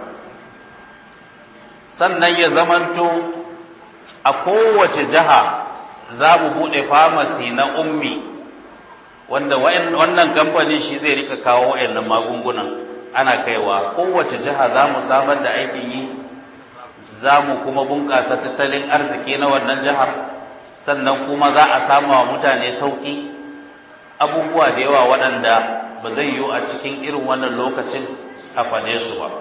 sannan ya zamanto a kowace jiha za mu buɗe famasi na ummi wanda wannan kamfanin shi zai rika kawo wayannan magungunan ana kaiwa kowace jiha za mu samar da aikin yi za mu kuma bunƙasa tattalin arziki na wannan jihar sannan kuma za a samu wa mutane sauƙi abubuwa da yawa waɗanda ba zai yiwu a cikin irin wannan lokacin a fane su ba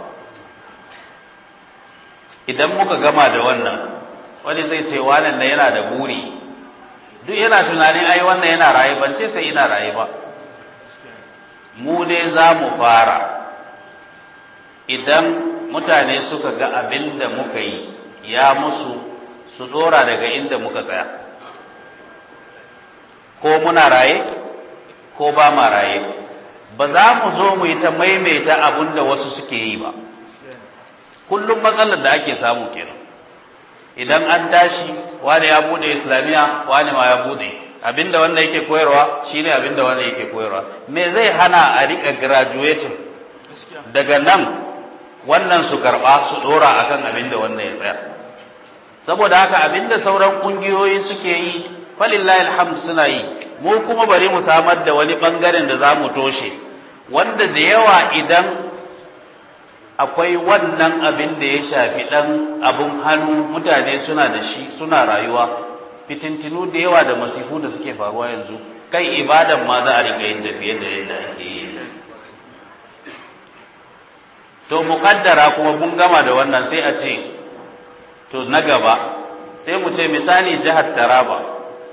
idan muka gama da wannan wani zai ce wannan na yana da buri duk yana tunanin ai wannan yana raye ban ce sai ina raye ba mu dai za mu fara idan mutane suka ga abin da muka yi ya musu su dora daga inda muka tsaya ko muna raye ko ba ma raye ba za mu zo mu yi ta maimaita abin da wasu suke yi ba kullum matsalar da ake samu kenan idan an tashi wani ya bude islamiya wani ma ya bude abinda wanda yake koyarwa shine abinda wanda yake koyarwa me zai hana a rika graduating daga nan wannan su karba su dora akan abinda wanda ya tsaya saboda haka abinda sauran kungiyoyi suke yi falillahi alhamd suna yi mu kuma bari mu samar da wani bangaren da za mu toshe wanda da yawa idan akwai wannan abin da ya shafi ɗan abin hannu mutane suna da shi suna rayuwa fitintinu da yawa da masifu da suke faruwa yanzu kai ibadan ma za a riƙa yin tafiye da yadda ake yi to muƙaddara kuma mun gama da wannan sai a ce to na gaba sai mu ce misali jihar taraba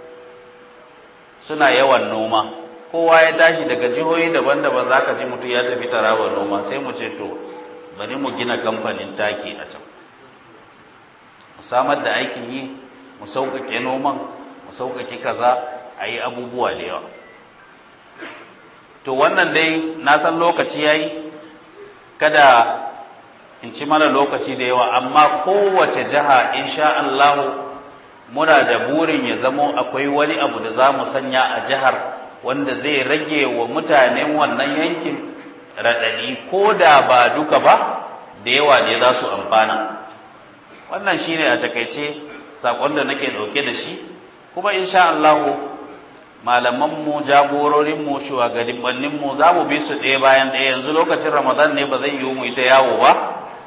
suna yawan noma kowa ya tashi daga jihohi daban-daban za ka ji mutum ya tafi taraba noma sai mu ce to bari mu gina kamfanin taki a can mu samar da aikin yi mu sauƙaƙe noman mu sauƙaƙe kaza a yi abubuwa da yawa to wannan dai na san lokaci ya yi kada in ci mana lokaci da yawa amma kowace jiha insha Allahu muna da burin ya zamo akwai wani abu da za mu sanya a jihar wanda zai rage wa mutanen wannan yankin raɗaɗi ko da ba duka ba da yawa ne za su amfana wannan shine a takaice saƙon da nake ɗauke da shi kuma insha Allahu malamanmu jagororinmu shugabanninmu za mu bi su ɗaya bayan ɗaya yanzu lokacin ramadan ne ba zai yiwu mu ita yawo ba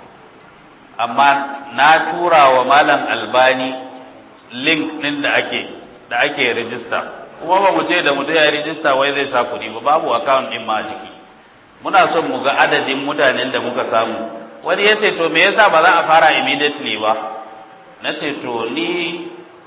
amma na tura wa malam albani link ɗin da ake da ake rijista kuma ba mu ce da mutum ya rijista wai zai sa kuɗi ba babu account ɗin ma a ciki muna son mu ga adadin mutanen da muka samu wani ya ce to me yasa ba za a fara immediately ba na ce to ni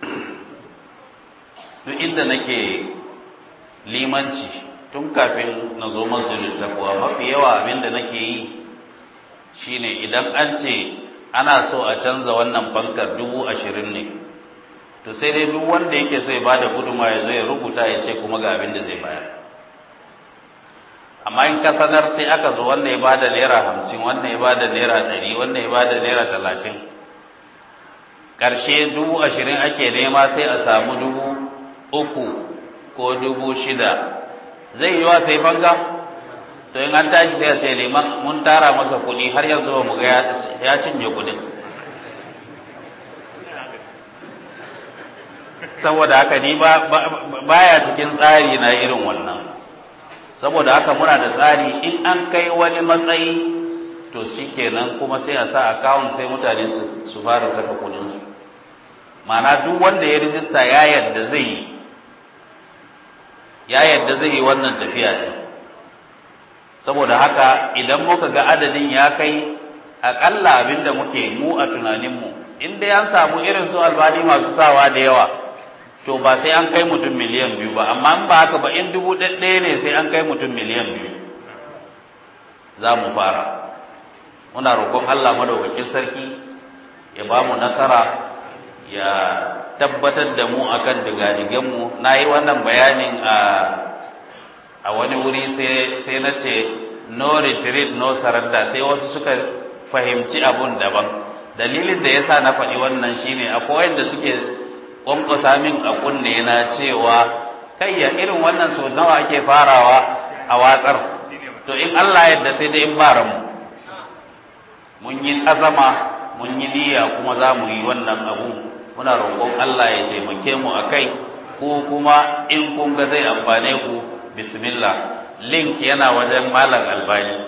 duk inda nake limanci tun kafin na zo masjidin takwa mafi yawa abin da nake yi shine idan an ce ana so a canza wannan bankar dubu ashirin ne to sai dai duk wanda yake so ya bada guduma ya zo ya rubuta ya ce kuma ga abin da zai bayar amma in ka sanar sai aka zo wanda ya bada naira hamsin wanda ya bada naira ɗari wanda ya bada naira talatin ƙarshe dubu ashirin ake nema sai a samu dubu uku ko dubu shida zai yi wa sai fanga to in an tashi sai a ce liman mun tara masa kuɗi har yanzu ba mu ga ya cinye kuɗin saboda haka ni ba baya cikin tsari na irin wannan saboda haka muna da tsari in an kai wani matsayi to shikenan kuma sai a sa account sai mutane su fara saka kuɗinsu ma'ana duk wanda ya rijista ya yadda zai yi ya yadda zai yi wannan tafiya ne saboda haka idan muka ga adadin ya kai aƙalla abin da muke mu a tunaninmu in dai an samu irin su albani masu sawa da yawa to ba sai an kai mutum miliyan biyu ba amma in ba haka ba in dubu ɗaya ne sai an kai mutum miliyan biyu za mu fara muna roƙon allah madaukakin sarki ya ba mu nasara ya tabbatar da mu akan digadigenmu na yi wannan bayanin a a wani wuri sai na ce no retreat no surrender sai wasu suka fahimci abun daban dalilin da yasa na faɗi wannan shine akwai wanda suke ƙwanƙwasa min a kunne na cewa kai ya irin wannan so nawa ake farawa a watsar to in Allah yadda sai dai in bara mu mun yi azama mun yi niyya kuma za mu yi wannan abun muna roƙon Allah ya taimake mu a kai ko kuma in kun ga zai amfane ku bismillah link yana wajen malam albani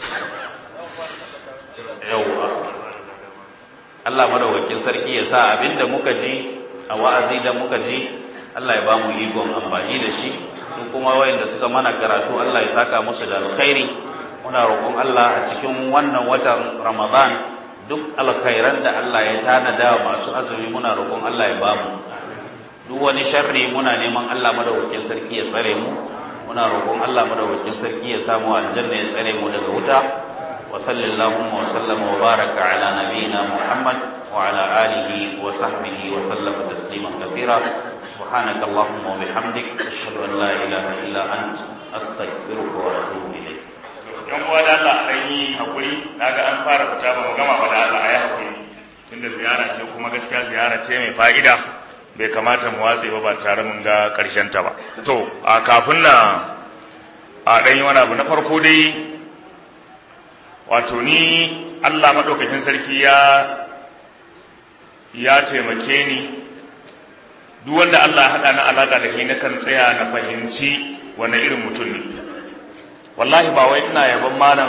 yauwa Allah madawakin sarki ya sa abinda muka ji a wa'azi da muka ji Allah ya ba mu ikon amfani da shi su kuma wayanda suka mana karatu Allah ya saka musu da alkhairi muna roƙon Allah a cikin wannan watan Ramadan duk alkhairan da Allah ya tanada masu azumi muna roƙon Allah ya ba mu duk wani sharri muna neman Allah madawakin sarki ya tsare mu muna roƙon Allah madaukakin sarki ya samu aljanna ya tsare mu daga wuta wa sallallahu wa sallama wa baraka ala nabiyyina Muhammad wa ala alihi wa sahbihi wa sallama tasliman kathira subhanaka allahumma wa bihamdik ashhadu an la ilaha illa ant astaghfiruka wa atubu ilayk yan uwa da Allah an yi hakuri naga an fara fita ba mu gama ba da Allah ayi hakuri tunda ziyara ce kuma gaskiya ziyara ce mai fa'ida bai kamata mu watse ba ba tare mun ga ƙarshen ta ba to a kafin na a ɗan yi wani abu na farko dai wato ni Allah maɗaukakin sarki ya ya taimake ni duk wanda Allah haɗa na alaƙa da na kan tsaya na fahimci wani irin mutum ne wallahi ba wai ina yaban malam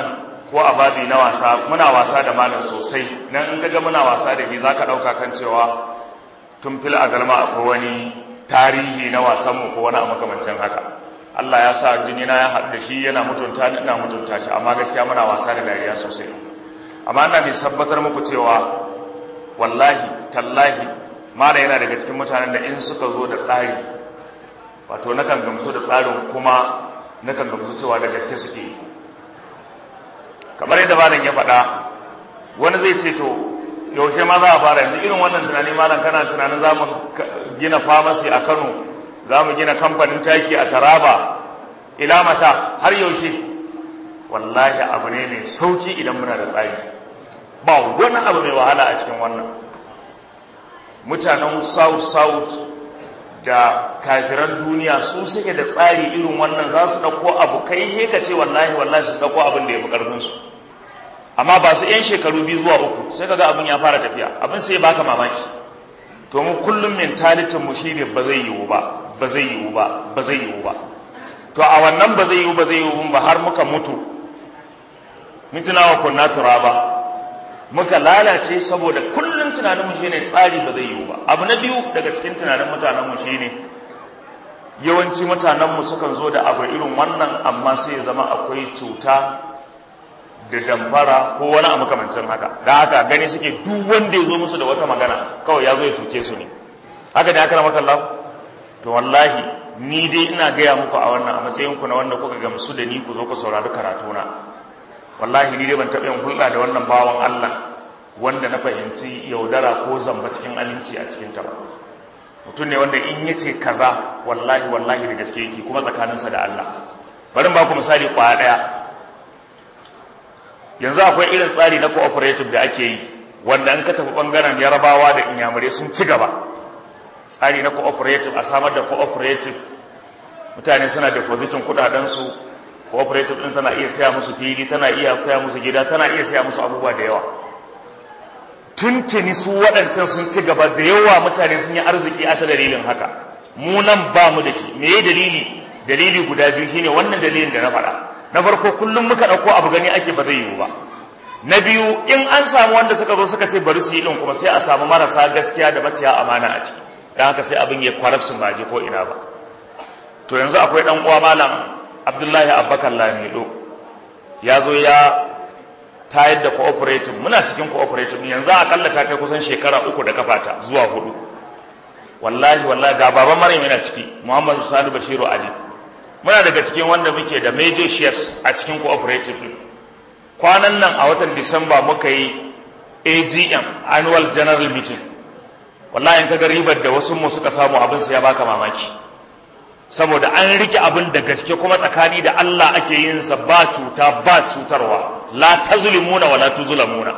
ko a babi na wasa muna wasa da malam sosai nan in kaga muna wasa da shi zaka dauka kan cewa tun fil azalma akwai wani tarihi na wasanmu ko wani makamancin haka Allah ya sa jini na ya haɗu da shi yana mutunta ni ina mutunta shi amma gaskiya muna wasa da dariya sosai amma ina mai sabbatar muku cewa wallahi tallahi mala yana daga cikin mutanen da in suka zo da tsari wato nakan gamsu da tsarin kuma nakan gamsu cewa da gaske suke yi kamar yadda malam ya faɗa wani zai ce to yaushe ma za a fara yanzu irin wannan tunani malam kana tunanin za mu gina famasi a kano za mu gina kamfanin taki a taraba ila mata har yaushe wallahi abu ne mai sauki idan muna da tsari ba wani abu mai wahala a cikin wannan mutanen south south da kafiran duniya su suke da tsari irin wannan za su ɗauko abu kai he ka ce wallahi wallahi su ɗauko abin da ya fi ƙarfinsu amma ba su ‘yan shekaru biyu zuwa uku sai kaga abin ya fara tafiya abin sai baka mamaki to mu kullum mentalitin mu shine ba zai yiwu ba ba zai yiwu ba ba zai yiwu ba to a wannan ba zai yiwu ba zai yiwu ba har muka mutu mutuna wa kunna turaba muka lalace saboda kullum tunaninmu shine tsari ba zai yiwu ba abu na biyu daga cikin tunanin mutanenmu shine yawanci mutanenmu sukan zo da abu irin wannan amma sai ya zama akwai cuta da damfara ko wani abu kamancin haka da haka gani suke duk wanda ya zo musu da wata magana kawai ya zo ya cuce su ne haka ne aka rama kallahu to wallahi ni dai ina gaya muku a wannan a matsayinku na wanda kuka gamsu da ni ku zo ku saurari karatuna wallahi ni dai ban taɓa yin hulɗa da wannan bawan Allah wanda na fahimci yaudara ko zamba cikin aminci a cikin ta ba mutum ne wanda in yace kaza wallahi wallahi da gaske yake kuma tsakaninsa da Allah bari ba ku misali kwaya ɗaya yanzu akwai irin tsari na cooperative da ake yi wanda an ka tafi bangaren yarabawa da inyamurai sun ci gaba tsari na cooperative a samar da cooperative mutane suna depositin kudadensu cooperative din tana iya saya musu fili tana iya saya musu gida tana iya saya musu abubuwa da yawa tuntuni su waɗancan sun ci gaba da yawa mutane sun yi arziki a ta dalilin haka mu nan ba mu da shi me ya dalili dalili guda biyu shine wannan dalilin da na faɗa na farko kullum muka ɗauko abu gani ake ba zai yiwu ba na biyu in an samu wanda suka zo suka ce bari su yi ɗin kuma sai a samu marasa gaskiya da maciya amana a ciki don haka sai abin ya kwarafsin ba je ko ina ba to yanzu akwai ɗan uwa malam abdullahi abubakar lamido ya zo ya tayar da cooperative muna cikin cooperative yanzu akalla ta kai kusan shekara uku da kafata zuwa hudu wallahi wallahi ga baban maryam yana ciki muhammadu sani bashiru ali muna daga cikin wanda muke da major shares a cikin cooperative din kwanan nan a watan disamba muka yi agm annual general meeting wallahi in kaga ribar da wasu mu suka samu abin sai ya baka mamaki saboda an rike abin da gaske kuma tsakani da Allah ake yin sa ba cuta ba cutarwa la tazlimuna wala tuzlamuna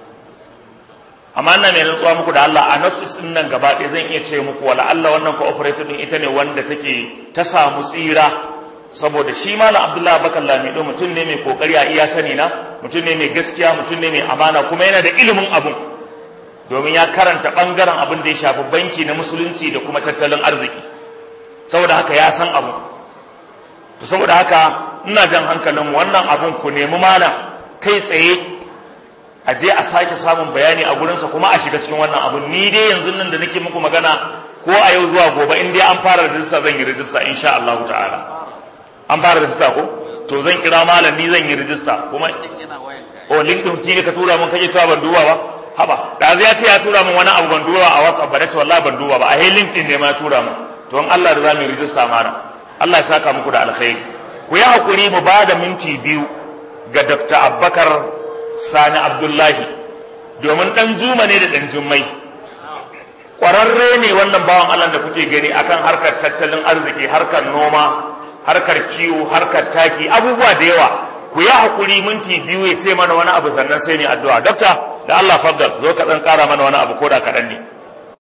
amma ina mai rantsuwa muku da Allah a notice din nan gaba ɗaya zan iya ce muku wala Allah wannan cooperative din ita ne wanda take ta samu tsira saboda shi malam Abdullahi Bakar Lamido mutum ne mai kokari a iya sani na mutum ne mai gaskiya mutum ne mai amana kuma yana da ilimin abun domin ya karanta bangaren abin da ya shafi banki na musulunci da kuma tattalin arziki saboda haka ya san abu to saboda haka ina jan hankalin wannan abun ku nemi mana kai tsaye a je a sake samun bayani a gurinsa kuma a shiga cikin wannan abun ni dai yanzu nan da nake muku magana ko a yau zuwa gobe in dai an fara rijista zan yi rijista insha Allah ta'ala an fara rijista ko to zan kira malam ni zan yi rijista kuma o link din ki ka tura mun kaje cewa ban duba ba haba da zai ya ce ya tura min wani abu ban duba a WhatsApp ba nace wallahi ban duba ba a link din ne ma tura min to in Allah da za mu rijista mana Allah ya saka muku da alkhairi ku yi hakuri mu ba da minti biyu ga Dr. Abubakar Sani Abdullahi domin dan juma ne da dan jummai kwararre ne wannan bawan Allah da kuke gani akan harkar tattalin arziki harkar noma harkar kiwo harkar taki abubuwa da yawa ku yi hakuri minti biyu ya ce mana wani abu sannan sai ne addu'a dokta da Allah faddal zo ka dan kara mana wani abu ko da kaɗan ne